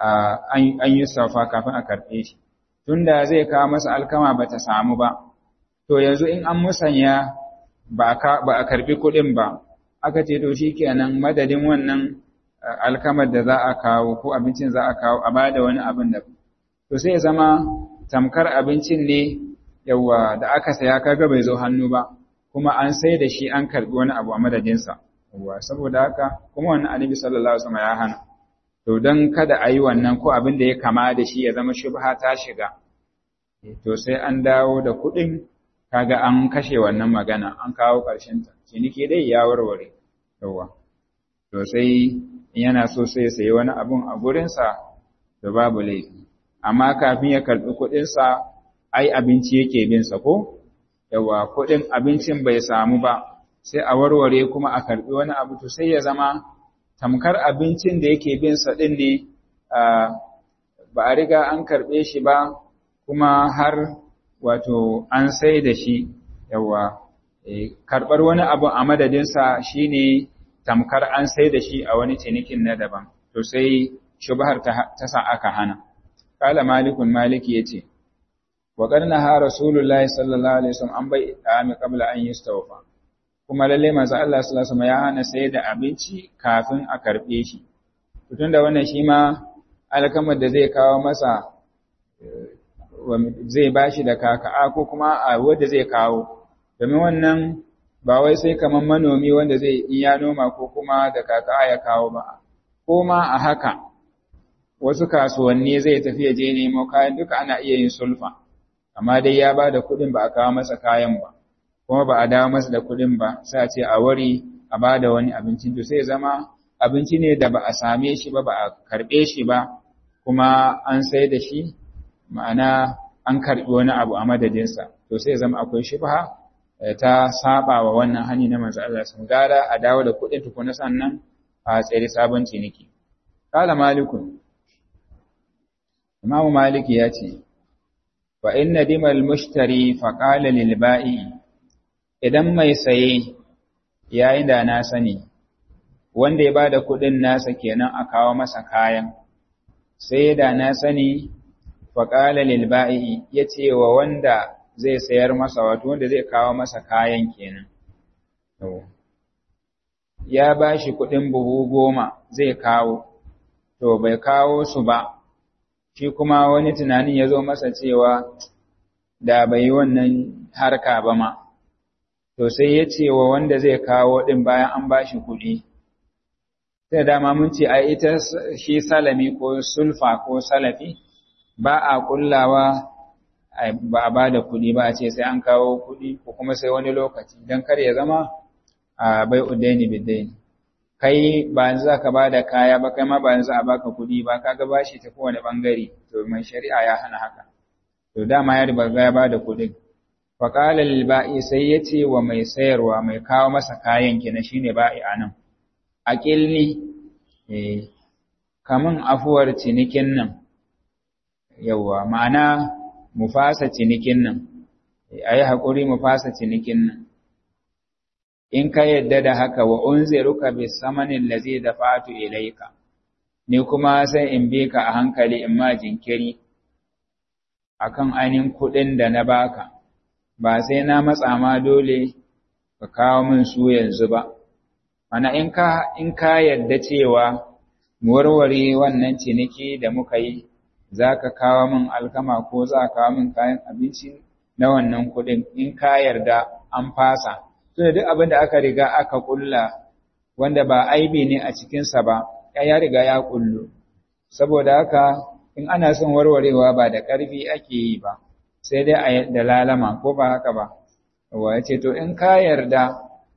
an yi safa kafin a karɓe shi tunda zai kawo masa alkama bata samu ba to yanzu in an musanya ba a karbi kuɗin ba aka ce to shi kenan madadin wannan alkamar da za a kawo ko abincin za a kawo a ba da wani abin da to sai zama tamkar abincin ne yawa da aka saya kaga bai zo hannu ba kuma an sai da shi an karbi wani abu a madadinsa yawa saboda haka kuma wannan annabi sallallahu alaihi wasallam ya hana to dan kada a yi wannan ko abin da ya kama da shi ya zama shubha ta shiga to sai an dawo da kuɗin kaga an kashe wannan magana an kawo ƙarshen ta ciniki dai ya warware yawa to sai yana so sai sayi wani abun a gurinsa to babu laifi amma kafin ya karɓi kuɗinsa ai abinci yake bin sa ko yawa kuɗin abincin bai samu ba sai a warware kuma a karɓi wani abu to sai ya zama tamkar abincin da yake bin sa ɗin ne ba a riga an karɓe shi ba kuma har wato an sai da shi yawa karɓar wani abu a madadinsa shine tamkar an sai da shi a wani cinikin na daban to sai shubhar ta sa aka hana kala malikun maliki yace wa qarna ha rasulullahi sallallahu alaihi wasallam an bai dami qabla an yustawfa kuma lalle manzo Allah sallallahu alaihi wasallam ya hana sai da abinci kafin a karbe shi tunda wannan shi ma alkamar da zai kawo masa zai bashi da kaka'a ko kuma a wanda zai kawo domin wannan ba wai sai kaman manomi wanda zai iya noma ko kuma da kaka'a ya kawo ba ko ma a haka wasu kasuwanni zai tafi je nemo kayan duka ana iya yin sulfa amma dai ya ba da kuɗin ba a kawo masa kayan ba kuma ba a dawo masa da kuɗin ba sai a ce a wari a ba da wani abinci to sai zama abinci ne da ba a same shi ba ba a karɓe shi ba kuma an sai da shi ma'ana an karɓi wani abu a madadinsa to sai zama akwai shubha ta saba wa wannan hani na manzo Allah sun gara a dawo da kuɗin tukuna sannan a tsere sabon ciniki kala malikun imamu maliki ya ce wa inna dimal mushtari fa qala lil ba'i idan mai saye yayin da na sani wanda ya bada kuɗin nasa kenan a kawo masa kayan sai da na sani fa qala lil ba'i yace wa wanda zai sayar masa wato wanda zai kawo masa kayan kenan ya ba shi kuɗin buhu goma zai kawo to bai kawo su ba shi kuma wani tunanin ya zo masa cewa da bai yi wannan harka ba ma to sai ya ce wa wanda zai kawo ɗin bayan an ba shi kuɗi sai dama mun ce a ita shi salami ko sulfa ko salafi ba a kullawa ba a ba da kuɗi ba a ce sai an kawo kuɗi ko kuma sai wani lokaci don kar ya zama a bai udaini bidaini kai ba yanzu za ka ba da kaya ba kai ma ba yanzu a baka kuɗi ba ka ga bashi ta kowane ɓangare to mai shari'a ya hana haka to dama ya riba ya ba da kuɗin faƙalar ba'i sai ya ce wa mai sayarwa mai kawo masa kayan kina shine ba'i a nan a ƙilni kamun afuwar cinikin nan yauwa ma'ana mu fasa cinikin nan, a yi haƙuri mu fasa cinikin nan. In ka yadda da haka wa unziruka bi samanin da zai da fatu ilaika, ni kuma sai in bi ka a hankali in ma jinkiri a kan ainihin kuɗin da na baka, ba sai na matsa ma dole ka kawo min su yanzu ba. Mana in ka, in ka yadda cewa mu warware wannan ciniki da muka yi, za ka kawo min alkama ko za ka kawo min kayan abinci na wannan kuɗin in ka yarda an fasa. Tunda duk abin da aka riga aka ƙulla wanda ba aibi ne a cikinsa ba, ya riga ya ƙullu. Saboda haka in ana son warwarewa ba da ƙarfi ake yi ba, sai dai a da lalama ko ba haka ba. Wa ya ce, to in ka yarda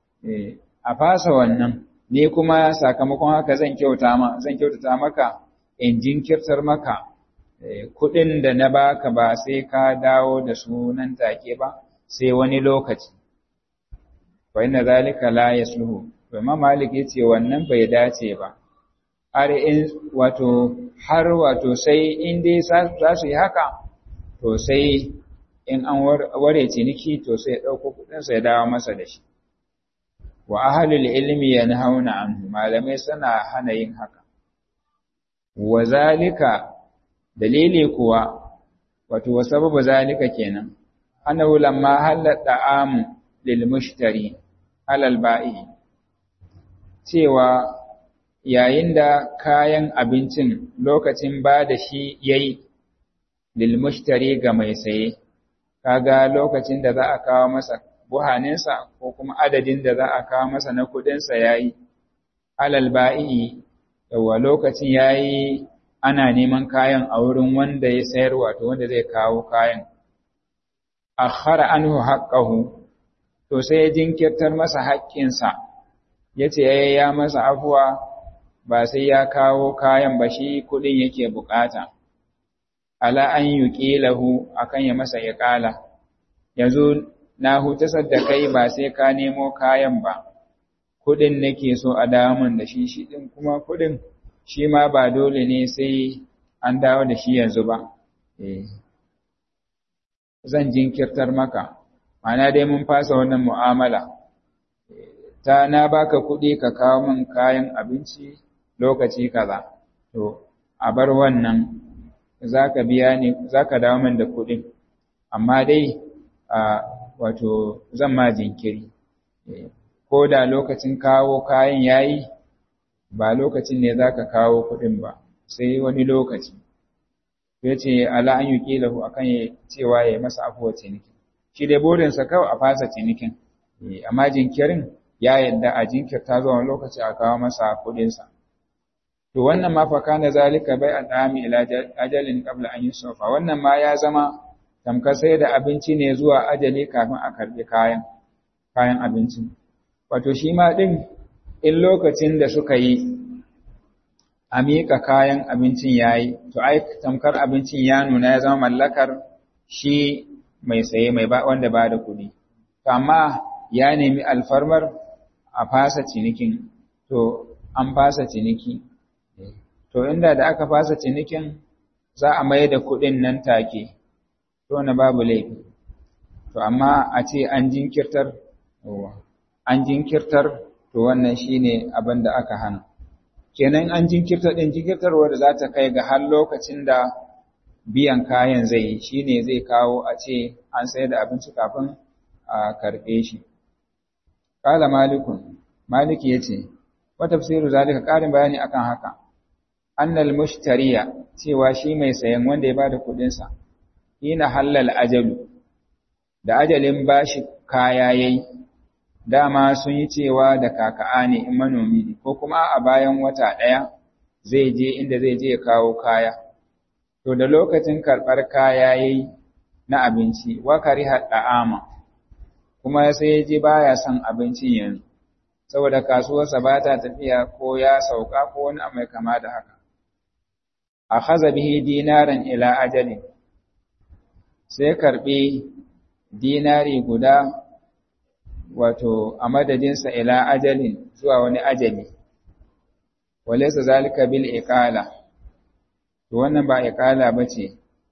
a fasa wannan, ni kuma sakamakon haka zan kyauta ma, zan kyautata maka in jinkirtar maka kuɗin da na baka ba sai ka dawo da su nan take ba sai wani lokaci wa inna zalika la yasluhu to ma malik yace wannan bai dace ba har in wato har wato sai in dai za su yi haka to sai in an ware ciniki to sai ya dauko kuɗin sai ya dawo masa da shi wa ahlul ilmi yanhauna anhu malamai suna hana yin haka wa zalika dalili kuwa wato sababu zalika kenan annahu lamma halata amu lil mushtari alal ba'i cewa yayin da kayan abincin lokacin ba da shi yayi lil mushtari ga mai saye kaga lokacin da za a kawo masa buhaninsa ko kuma adadin da za a kawo masa na kudinsa yayi alal ba'i yawa lokacin yayi ana neman kayan a wurin wanda ya sayar wato wanda zai kawo kayan akhara anhu haqqahu to sai ya jinkirtar masa haƙƙinsa yace ya masa afuwa ba sai ya kawo kayan ba shi kudin yake bukata ala an yuqilahu akan ya masa iqala yanzu na hutasar da kai ba sai ka nemo kayan ba kudin nake so a dawo min da shi shi din kuma kudin shi ma ba dole ne sai an dawo da shi yanzu ba eh zan jinkirtar maka ma'ana dai mun fasa wannan mu'amala ta na baka kuɗi ka kawo min kayan abinci lokaci kaza to a bar wannan zaka biya ni zaka dawo min da kuɗin amma dai a wato zan ma jinkiri ko da lokacin kawo kayan yayi ba lokacin ne zaka kawo kuɗin ba sai wani lokaci ya ce ala an yi ƙilahu a kan cewa ya yi masa afuwa ciniki shi dai burinsa kawai a fasa cinikin amma jinkirin ya yadda a jinkirta zuwa lokaci a kawo masa kuɗinsa to wannan ma fa kana zalika bai an dami ila ajalin qabla an yusufa wannan ma ya zama tamkar sai da abinci ne zuwa ajali kafin a karbi kayan kayan abincin wato shi ma din in lokacin da suka yi a miƙa kayan abincin ya yi, to ai tamkar abincin ya nuna ya zama mallakar shi mai saye mai ba wanda ba da kuɗi. To amma ya nemi alfarmar a fasa cinikin, to an fasa ciniki. To inda da aka fasa cinikin za a mai da kuɗin nan take, to na babu laifi. To amma a ce an jinkirtar, an jinkirtar, to wannan shine abin da aka hana. kenan an jinkirta din jinkirtarwa da za ta kai ga har lokacin da biyan kayan zai yi shine zai kawo a ce an sayar da abinci kafin a karɓe shi qala malikun maliki yace wa tafsiru zalika ƙarin bayani akan haka annal mushtariya cewa shi mai sayan wanda ya bada kuɗin sa ina halal ajalu da ajalin bashi kaya yayi dama sun yi cewa da kaka'a ne in manomi ne ko kuma a bayan wata ɗaya zai je inda zai je ya kawo kaya to da lokacin karɓar kaya yayi na abinci wa kariha da'ama kuma sai ya je baya son abincin yanzu saboda kasuwarsa ba ta tafiya ko ya sauka ko wani abu mai kama da haka akhadha bihi dinaran ila ajalin sai karɓi dinari guda wato a madadinsa ila ajalin zuwa wani ajali walaysa zalika bil iqala to wannan ba iqala bace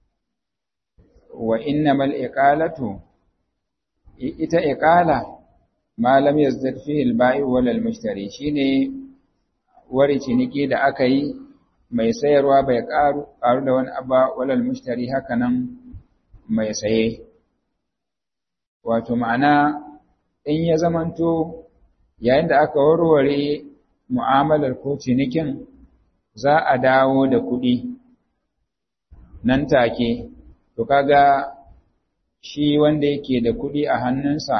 wa innamal iqalatu ita iqala ma lam yazdad fihi al bai wal al mushtari shine wari ciniki da aka yi mai sayarwa bai karu karu da wani abba wal al mushtari hakanan mai saye wato ma'ana in ya zamanto yayin da aka warware mu'amalar ko cinikin za a dawo da kuɗi nan take to kaga shi wanda yake da kuɗi a hannunsa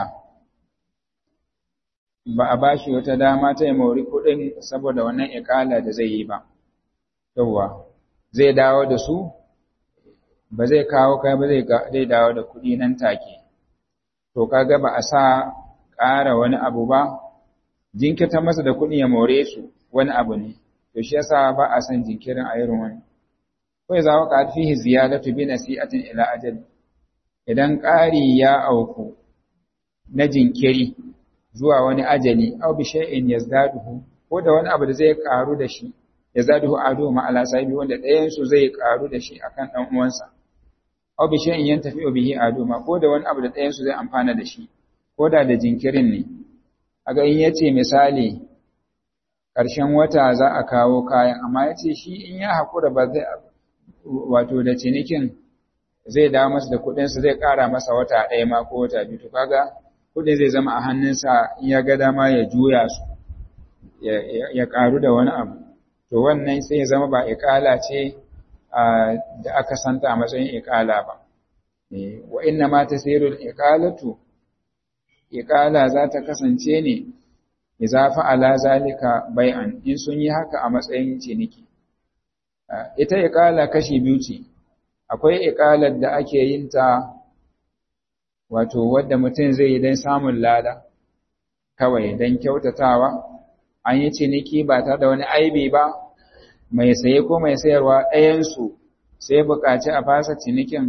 ba a bashi wata dama ta yi mori kuɗin saboda wannan ikala da zai yi ba yawwa zai dawo da su ba zai kawo kai ba zai dawo da kuɗi nan take to kaga ba a sa ƙara wani abu ba, jinkirta masa da kuɗi ya more su wani abu ne, to shi yasa ba a son jinkirin a irin wani. Kawai za wa ƙarfi ziyadatu bi nasi'atin ila ajal. Idan ƙari ya auku na jinkiri zuwa wani ajali, aw bi shay'in yazdaduhu ko da wani abu da zai ƙaru da shi, yazdaduhu adu ma ala sahibi wanda ɗayan su zai ƙaru da shi akan ɗan uwansa. Aw bi shay'in yantafi bihi adu ma ko da wani abu da ɗayan su zai amfana da shi. ko da da jinkirin ne, aga in ya ce misali ƙarshen wata za a kawo kayan, amma ya ce shi in ya haƙura ba zai wato da cinikin zai dawo masa da kuɗinsa zai ƙara masa wata ɗaya ma ko wata biyu to kaga kuɗin zai zama a hannunsa in ya ga dama ya juya su ya ƙaru da wani abu to wannan sai ya zama ba iƙala ce da aka santa a matsayin iƙala ba wa inna ma tasirul iqalatu iqala za ta kasance ne idza fa'ala zalika bai'an in sun yi haka a matsayin ciniki ita iqala kashi biyu ce akwai iqalar da ake yin ta wato wadda mutum zai yi don samun lada kawai don kyautatawa an yi ciniki ba tare da wani aibi ba mai saye ko mai sayarwa ɗayansu sai buƙaci a fasa cinikin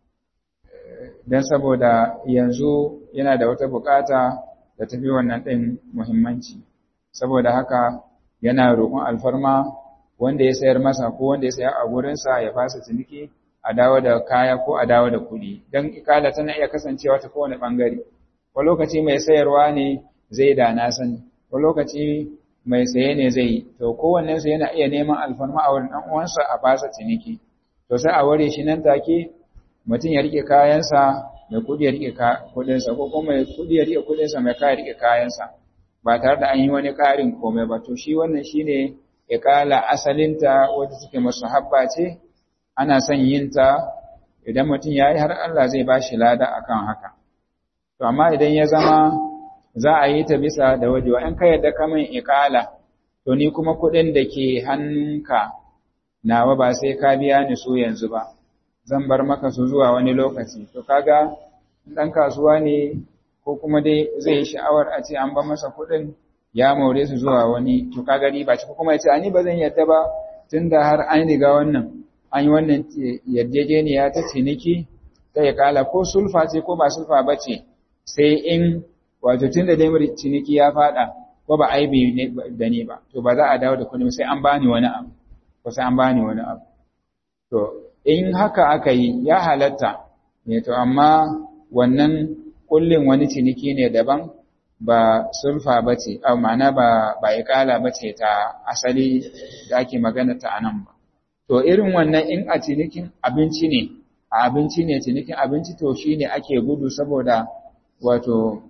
don saboda yanzu yana da wata buƙata da tafi wannan ɗin muhimmanci saboda haka yana roƙon alfarma wanda ya sayar masa ko wanda ya sayar a gurinsa ya fasa ciniki a dawo da kaya ko a dawo da kuɗi don ikala tana iya kasancewa ta kowane ɓangare ko lokaci mai sayarwa ne zai da na sani ko lokaci mai saye ne zai to kowannen su yana iya neman alfarma a wurin ɗan uwansa a fasa ciniki to sai a ware shi nan take mutum ya rike kayansa mai kuɗi ya rike kuɗinsa ko kuma mai kuɗi ya rike kuɗinsa mai kaya rike kayansa ba tare da an yi wani ƙarin komai ba to shi wannan shine iƙala asalinta wadda suke masu habba ce ana son yin ta idan mutum ya yi har Allah zai ba shi lada akan haka to amma idan ya zama za a yi ta bisa da wajewa in ka yadda ka min iƙala to ni kuma kuɗin da ke hannunka nawa ba sai ka biya ni su yanzu ba zan bar maka su zuwa wani lokaci to kaga dan kasuwa ne ko kuma dai zai yi sha'awar a ce an ba masa kuɗin ya more su zuwa wani to kaga riba ce ko kuma ya ce ani ba zan yadda ba tunda har an riga wannan an yi wannan yarjejeniya ta ciniki ta ya kala ko sulfa ce ko ba sulfa ba ce sai in wato tunda dai ciniki ya fada ko ba aibi da ni ba to ba za a dawo da kuɗi sai an bani wani abu ko sai an bani wani abu to in haka aka yi ya halatta ne to amma wannan kullin wani ciniki ne daban ba sulfa ba ce a ma'ana ba ba ikala ba ce ta asali da ake magana ta anan ba to irin wannan in a cinikin abinci ne a abinci ne cinikin abinci to shine ake gudu saboda wato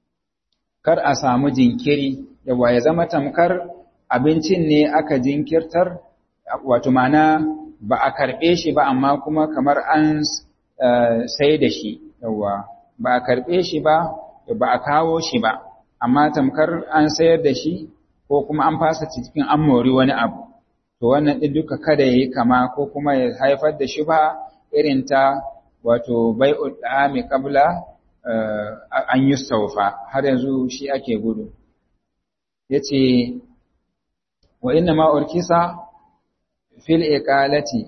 kar a samu jinkiri yawa ya zama tamkar abincin ne aka jinkirtar wato ma'ana ba a karɓe shi ba amma kuma kamar an sai da shi yawa ba a karɓe shi ba ba a kawo shi ba amma tamkar an sayar da shi ko kuma an fasa cikin an mori wani abu to wannan ɗin duka kada ya yi kama ko kuma ya haifar da shi ba irin ta wato bai'ul da'ami qabla an yi saufa har yanzu shi ake gudu yace wa inna ma urkisa fil iqalati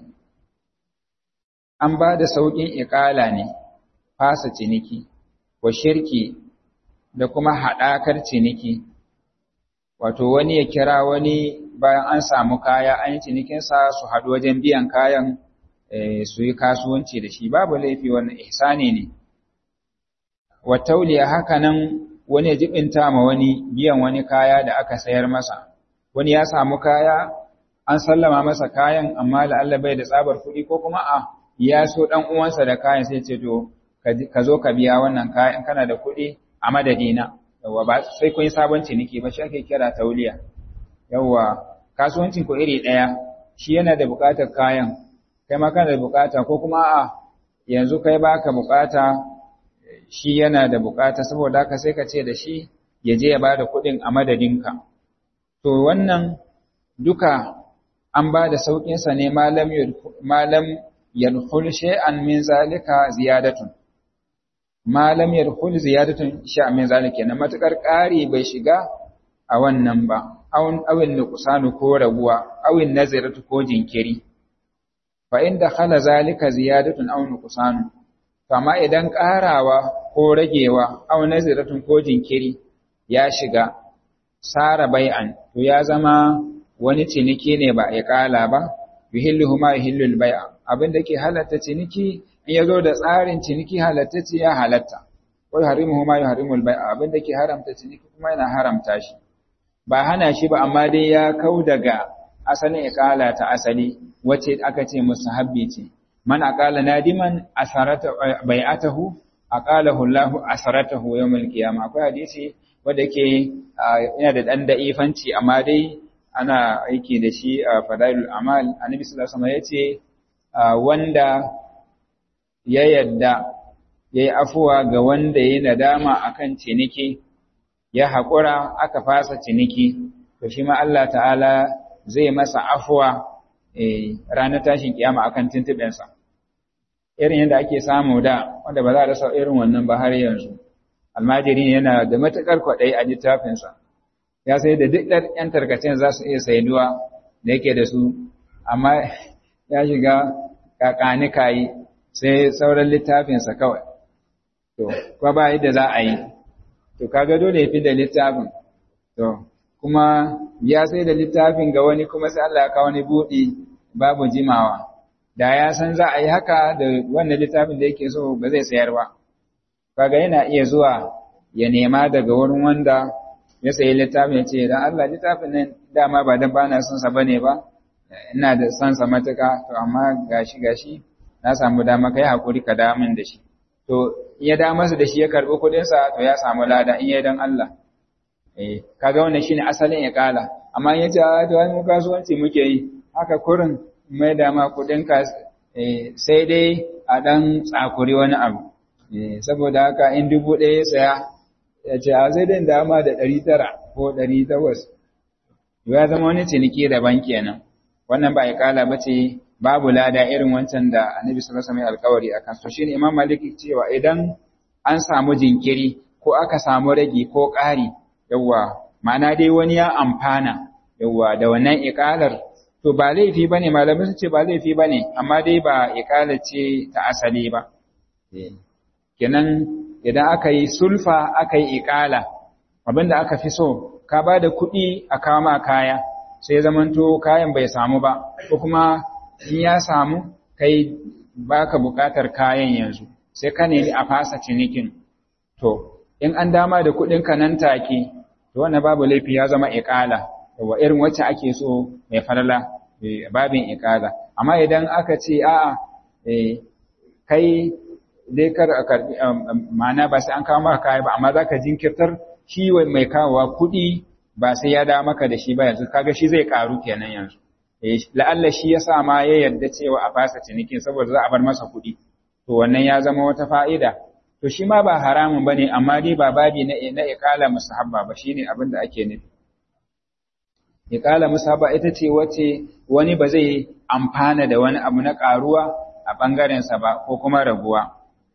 an ba da sauƙin iqala ne fasa ciniki wa shirki da kuma haɗakar ciniki wato wani ya kira wani bayan an samu kaya an yi cinikinsa su haɗu wajen biyan kayan su yi kasuwanci da shi babu laifi wannan ihsani ne wa tauliya haka nan wani ya jibinta ma wani biyan wani kaya da aka sayar masa wani ya samu kaya an sallama masa kayan amma la'alla bai da tsabar kuɗi ko kuma a ya so ɗan uwansa da kayan sai ce to ka zo ka biya wannan kayan kana da kuɗi a madadina yawa ba sai kun yi sabon ciniki ba shi ake kira tauliya yawa kasuwancin ku iri ɗaya shi yana da buƙatar kayan kai ma kana da buƙata ko kuma a yanzu kai baka buƙata shi yana da buƙata saboda haka sai ka ce da shi ya je ya bada kuɗin a madadinka to wannan duka an ba da sauƙinsa ne malam malam yadkhul shay'an min zalika ziyadatun malam yadkhul ziyadatun shay'an min zalika na matakar ƙari bai shiga a wannan ba awin awin nuqsanu ko raguwa awin nazaratu ko jinkiri fa inda khala zalika ziyadatun aw nuqsanu kama idan ƙarawa ko ragewa aw nazaratun ko jinkiri ya shiga sara bai'an to ya zama wani ciniki ne ba ya kala ba yuhilluhu ma yuhillul bai'a abin da ke halatta ciniki in yazo da tsarin ciniki halatta ce ya halatta wa yuharrimuhu ma yuharrimul bai'a abin da ke haramta ciniki kuma yana haramta shi ba hana shi ba amma dai ya kau daga asalin ikala ta asali wace aka ce musahabbi ce man aqala nadiman asarata bai'atahu aqalahu Allah asaratahu yawmal qiyamah akwai hadisi wanda yake yana da dan da'ifanci amma dai ana aiki da shi a fadailul amal annabi sallallahu alaihi wasallam yace wanda ya yadda yayi afuwa ga wanda yayi nadama akan ciniki ya haƙura aka fasa ciniki to shi ma Allah ta'ala zai masa afuwa ranar tashin kiyama akan tuntuɓensa irin yadda ake samu da wanda ba za a rasa irin wannan ba har yanzu almajiri yana da matuƙar kwaɗayi a littafinsa ya sai da duk ɗan ‘yan tarkacen za su iya saiduwa da yake da su amma ya shiga kakani kayi sai sauran littafinsa kawai to kwa ba yadda za a yi to kaga dole ya fi da littafin to kuma ya sai da littafin ga wani kuma sai Allah ya kawo wani buɗi babu jimawa da ya san za a yi haka da wannan littafin da yake so ba zai sayar ba kaga yana iya zuwa ya nema daga wurin wanda ya sayi littafin ya ce dan Allah littafin nan dama ba dan bana son sa bane ba ina da son sa matuka to amma gashi gashi na samu dama kai hakuri ka da min da shi to in ya da masa da shi ya karbi kuɗin sa to ya samu lada in ya dan Allah eh kaga wannan shine asalin ya kala amma in ya ce to ai mu kasuwanci muke yi haka kurin mai da ma kuɗin ka sai dai a dan tsakuri wani abu saboda haka in dubu ɗaya ya saya ya ce a zai dai dama da ɗari tara ko ɗari takwas ya zama wani ciniki daban kenan wannan ba ikala ba ce babu lada irin wancan da annabi sallallahu alaihi alkawari akan so shine imam malik cewa idan an samu jinkiri ko aka samu ragi ko ƙari yawa ma'ana dai wani ya amfana yawa da wannan ikalar to ba laifi bane malamai sun ce ba laifi bane amma dai ba ikala ce ta asali ba kenan idan aka yi sulfa aka yi ikala abinda aka fi so ka ba da kuɗi a kama kaya sai zamanto kayan bai samu ba ko kuma in ya samu kai baka buƙatar kayan yanzu sai ka nemi a fasa cinikin to in an dama da kuɗin ka nan take to wannan babu laifi ya zama ikala wa irin wacce ake so mai falala babin ikala amma idan aka ce a'a kai dai kar a karbi ma'ana ba sai an kawo maka kaya ba amma zaka jinkirtar shi mai kawowa kuɗi ba sai ya dawo maka da shi ba yanzu kaga shi zai karu kenan yanzu eh la'alla shi yasa ma ya yarda cewa a fasa cinikin saboda za a bar masa kuɗi to wannan ya zama wata fa'ida to shi ma ba haramun bane amma dai ba babi na na iqala musahabba ba shine abin da ake nufi iqala musahabba ita ce wace wani ba zai amfana da wani abu na karuwa a bangaren sa ba ko kuma raguwa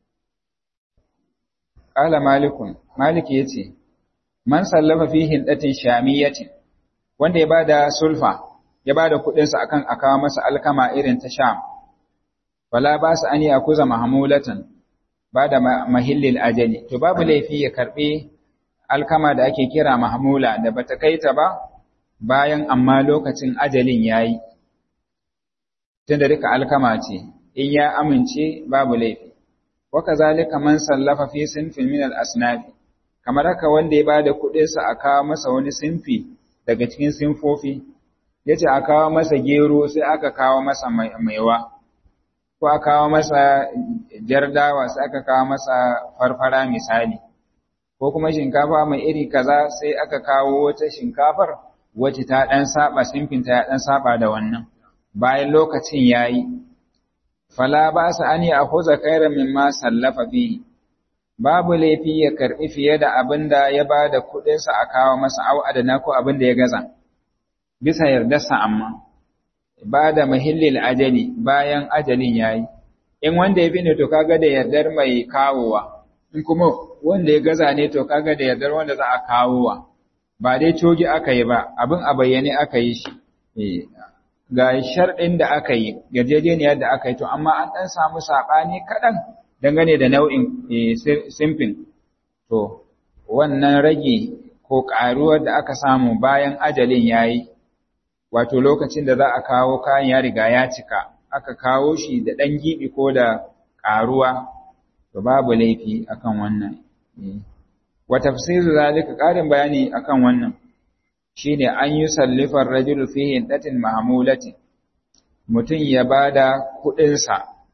Ƙala Malikun, Malik ya ce, Man sallafa fi hindatin shamiyatin, wanda ya bada sulfa, ya bada kuɗinsa akan a kawo masa alkama irin ta sham, wala ba su an yi akuza mahamulatan, ba da mahillil ajali, to babu laifi ya karɓi alkama da ake kira mahamula da bata kai ta ba, bayan amma lokacin ajalin ya yi, tun da duka alkama ce, in ya amince babu laifi. wakazalika man sallafa fi sinfin min al-asnafi kamar haka wanda ya bada kuɗin sa a kawo masa wani sinfi daga cikin sinfofi yace a kawo masa gero sai aka kawo masa maiwa ko a kawo masa jardawa sai aka kawo masa farfara misali ko kuma shinkafa mai iri kaza sai aka kawo wata shinkafar wacce ta dan saba sinfin ta ya dan saba da wannan bayan lokacin yayi fala ba su an yi a huza kairan mimma sallafa fihi babu laifi ya karbi fiye da abin da ya ba da kuɗinsa a kawo masa au adana ko abin da ya gaza bisa yardarsa amma ba da mahillil ajali bayan ajalin yayi in wanda ya bi ne to kaga da yardar mai kawowa in kuma wanda ya gaza ne to kaga da yardar wanda za a kawowa ba dai cogi aka yi ba abin a bayyane aka yi shi ga sharɗin da aka yi yarjejeniyar da aka yi to amma an ɗan samu saɓani kaɗan dangane da nau'in simfin to wannan rage ko ƙaruwar da aka samu bayan ajalin ya yi wato lokacin da za a kawo kayan ya riga ya cika aka kawo shi da ɗan giɓi ko da ƙaruwa to babu laifi akan wannan wa tafsiru zalika ƙarin bayani akan wannan shine an yi sallifar rajulu fi hindatin mahmulatin mutum ya bada kuɗinsa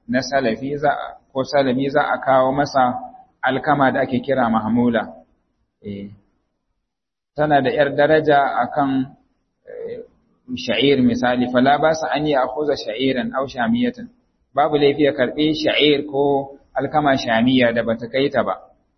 na salafi za ko salami za a kawo masa alkama da ake kira mahmula eh tana da yar daraja akan sha'ir misali fala ba sa an yi akhuza sha'iran aw shamiyatan babu laifi ya karbi sha'ir ko alkama shamiya da bata kai ta ba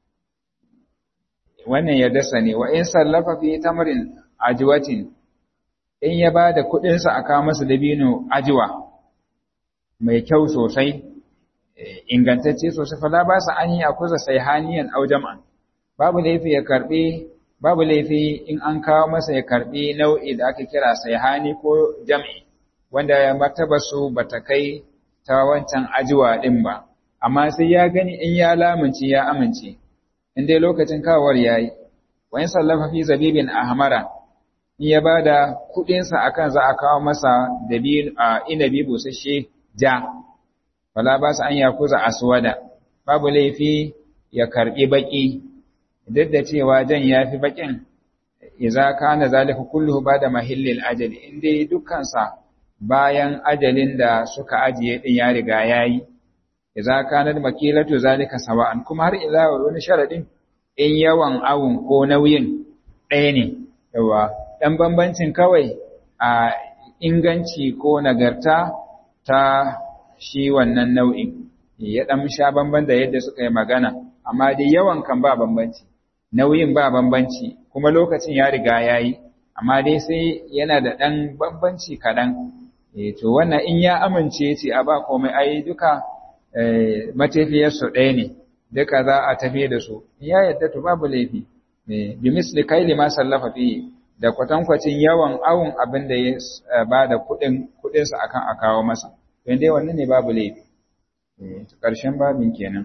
wannan ya dasa ne wa in sallafa fi tamrin ajwatin in ya bada kudin sa aka masa dabino ajwa mai kyau sosai ingantacce sosai fala ba sa an yi akuza sayhaniyan aw jam'an babu laifi ya karbi babu laifi in an kawo masa ya karbi nau'i da aka kira sayhani ko jam'i wanda ya martaba su bata kai ta wancan ajiwa din ba amma sai ya gani in ya lamunci ya amince in dai lokacin kawar yayi wa in sallafa fi zabibin ahmara in ya bada kudin sa akan za a kawo masa dabin inabi busasshe ja wala ba su an yakuza aswada babu laifi ya karbi baki duk da cewa jan yafi bakin idza kana zalika kulluhu bada mahillil ajali inda dukkan sa bayan ajalin da suka ajiye din ya riga yayi idza kana makilatu zalika sawa'an kuma har ila wani sharadin in yawan awun ko nauyin ɗaya ne yawa dan bambancin kawai a inganci ko nagarta ta shi wannan nau'in ya dan sha bamban da yadda suka yi magana amma dai yawan kan ba bambanci nauyin ba bambanci kuma lokacin ya riga yayi amma dai sai yana da dan bambanci kaɗan eh to wannan in ya amince ce a ba komai ai duka matafiyar su ɗaya ne duka za a tafi da su ya yadda to babu laifi bi misli kaili ma sallafa fi da kwatankwacin yawan awun abin da ya ba da kuɗin kuɗinsa akan a kawo masa don dai wannan ne babu laifi ƙarshen babin kenan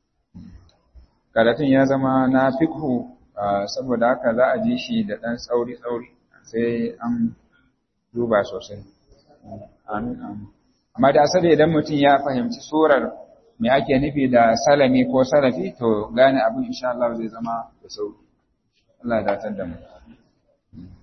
karatun ya zama na fikhu saboda haka za a ji shi da ɗan tsauri-tsauri sai an duba sosai amin amin amma da asali idan mutum ya fahimci surar me ake nufi da salami ko salafi to gane abin insha Allah zai zama da sauki Allah ya datar da mu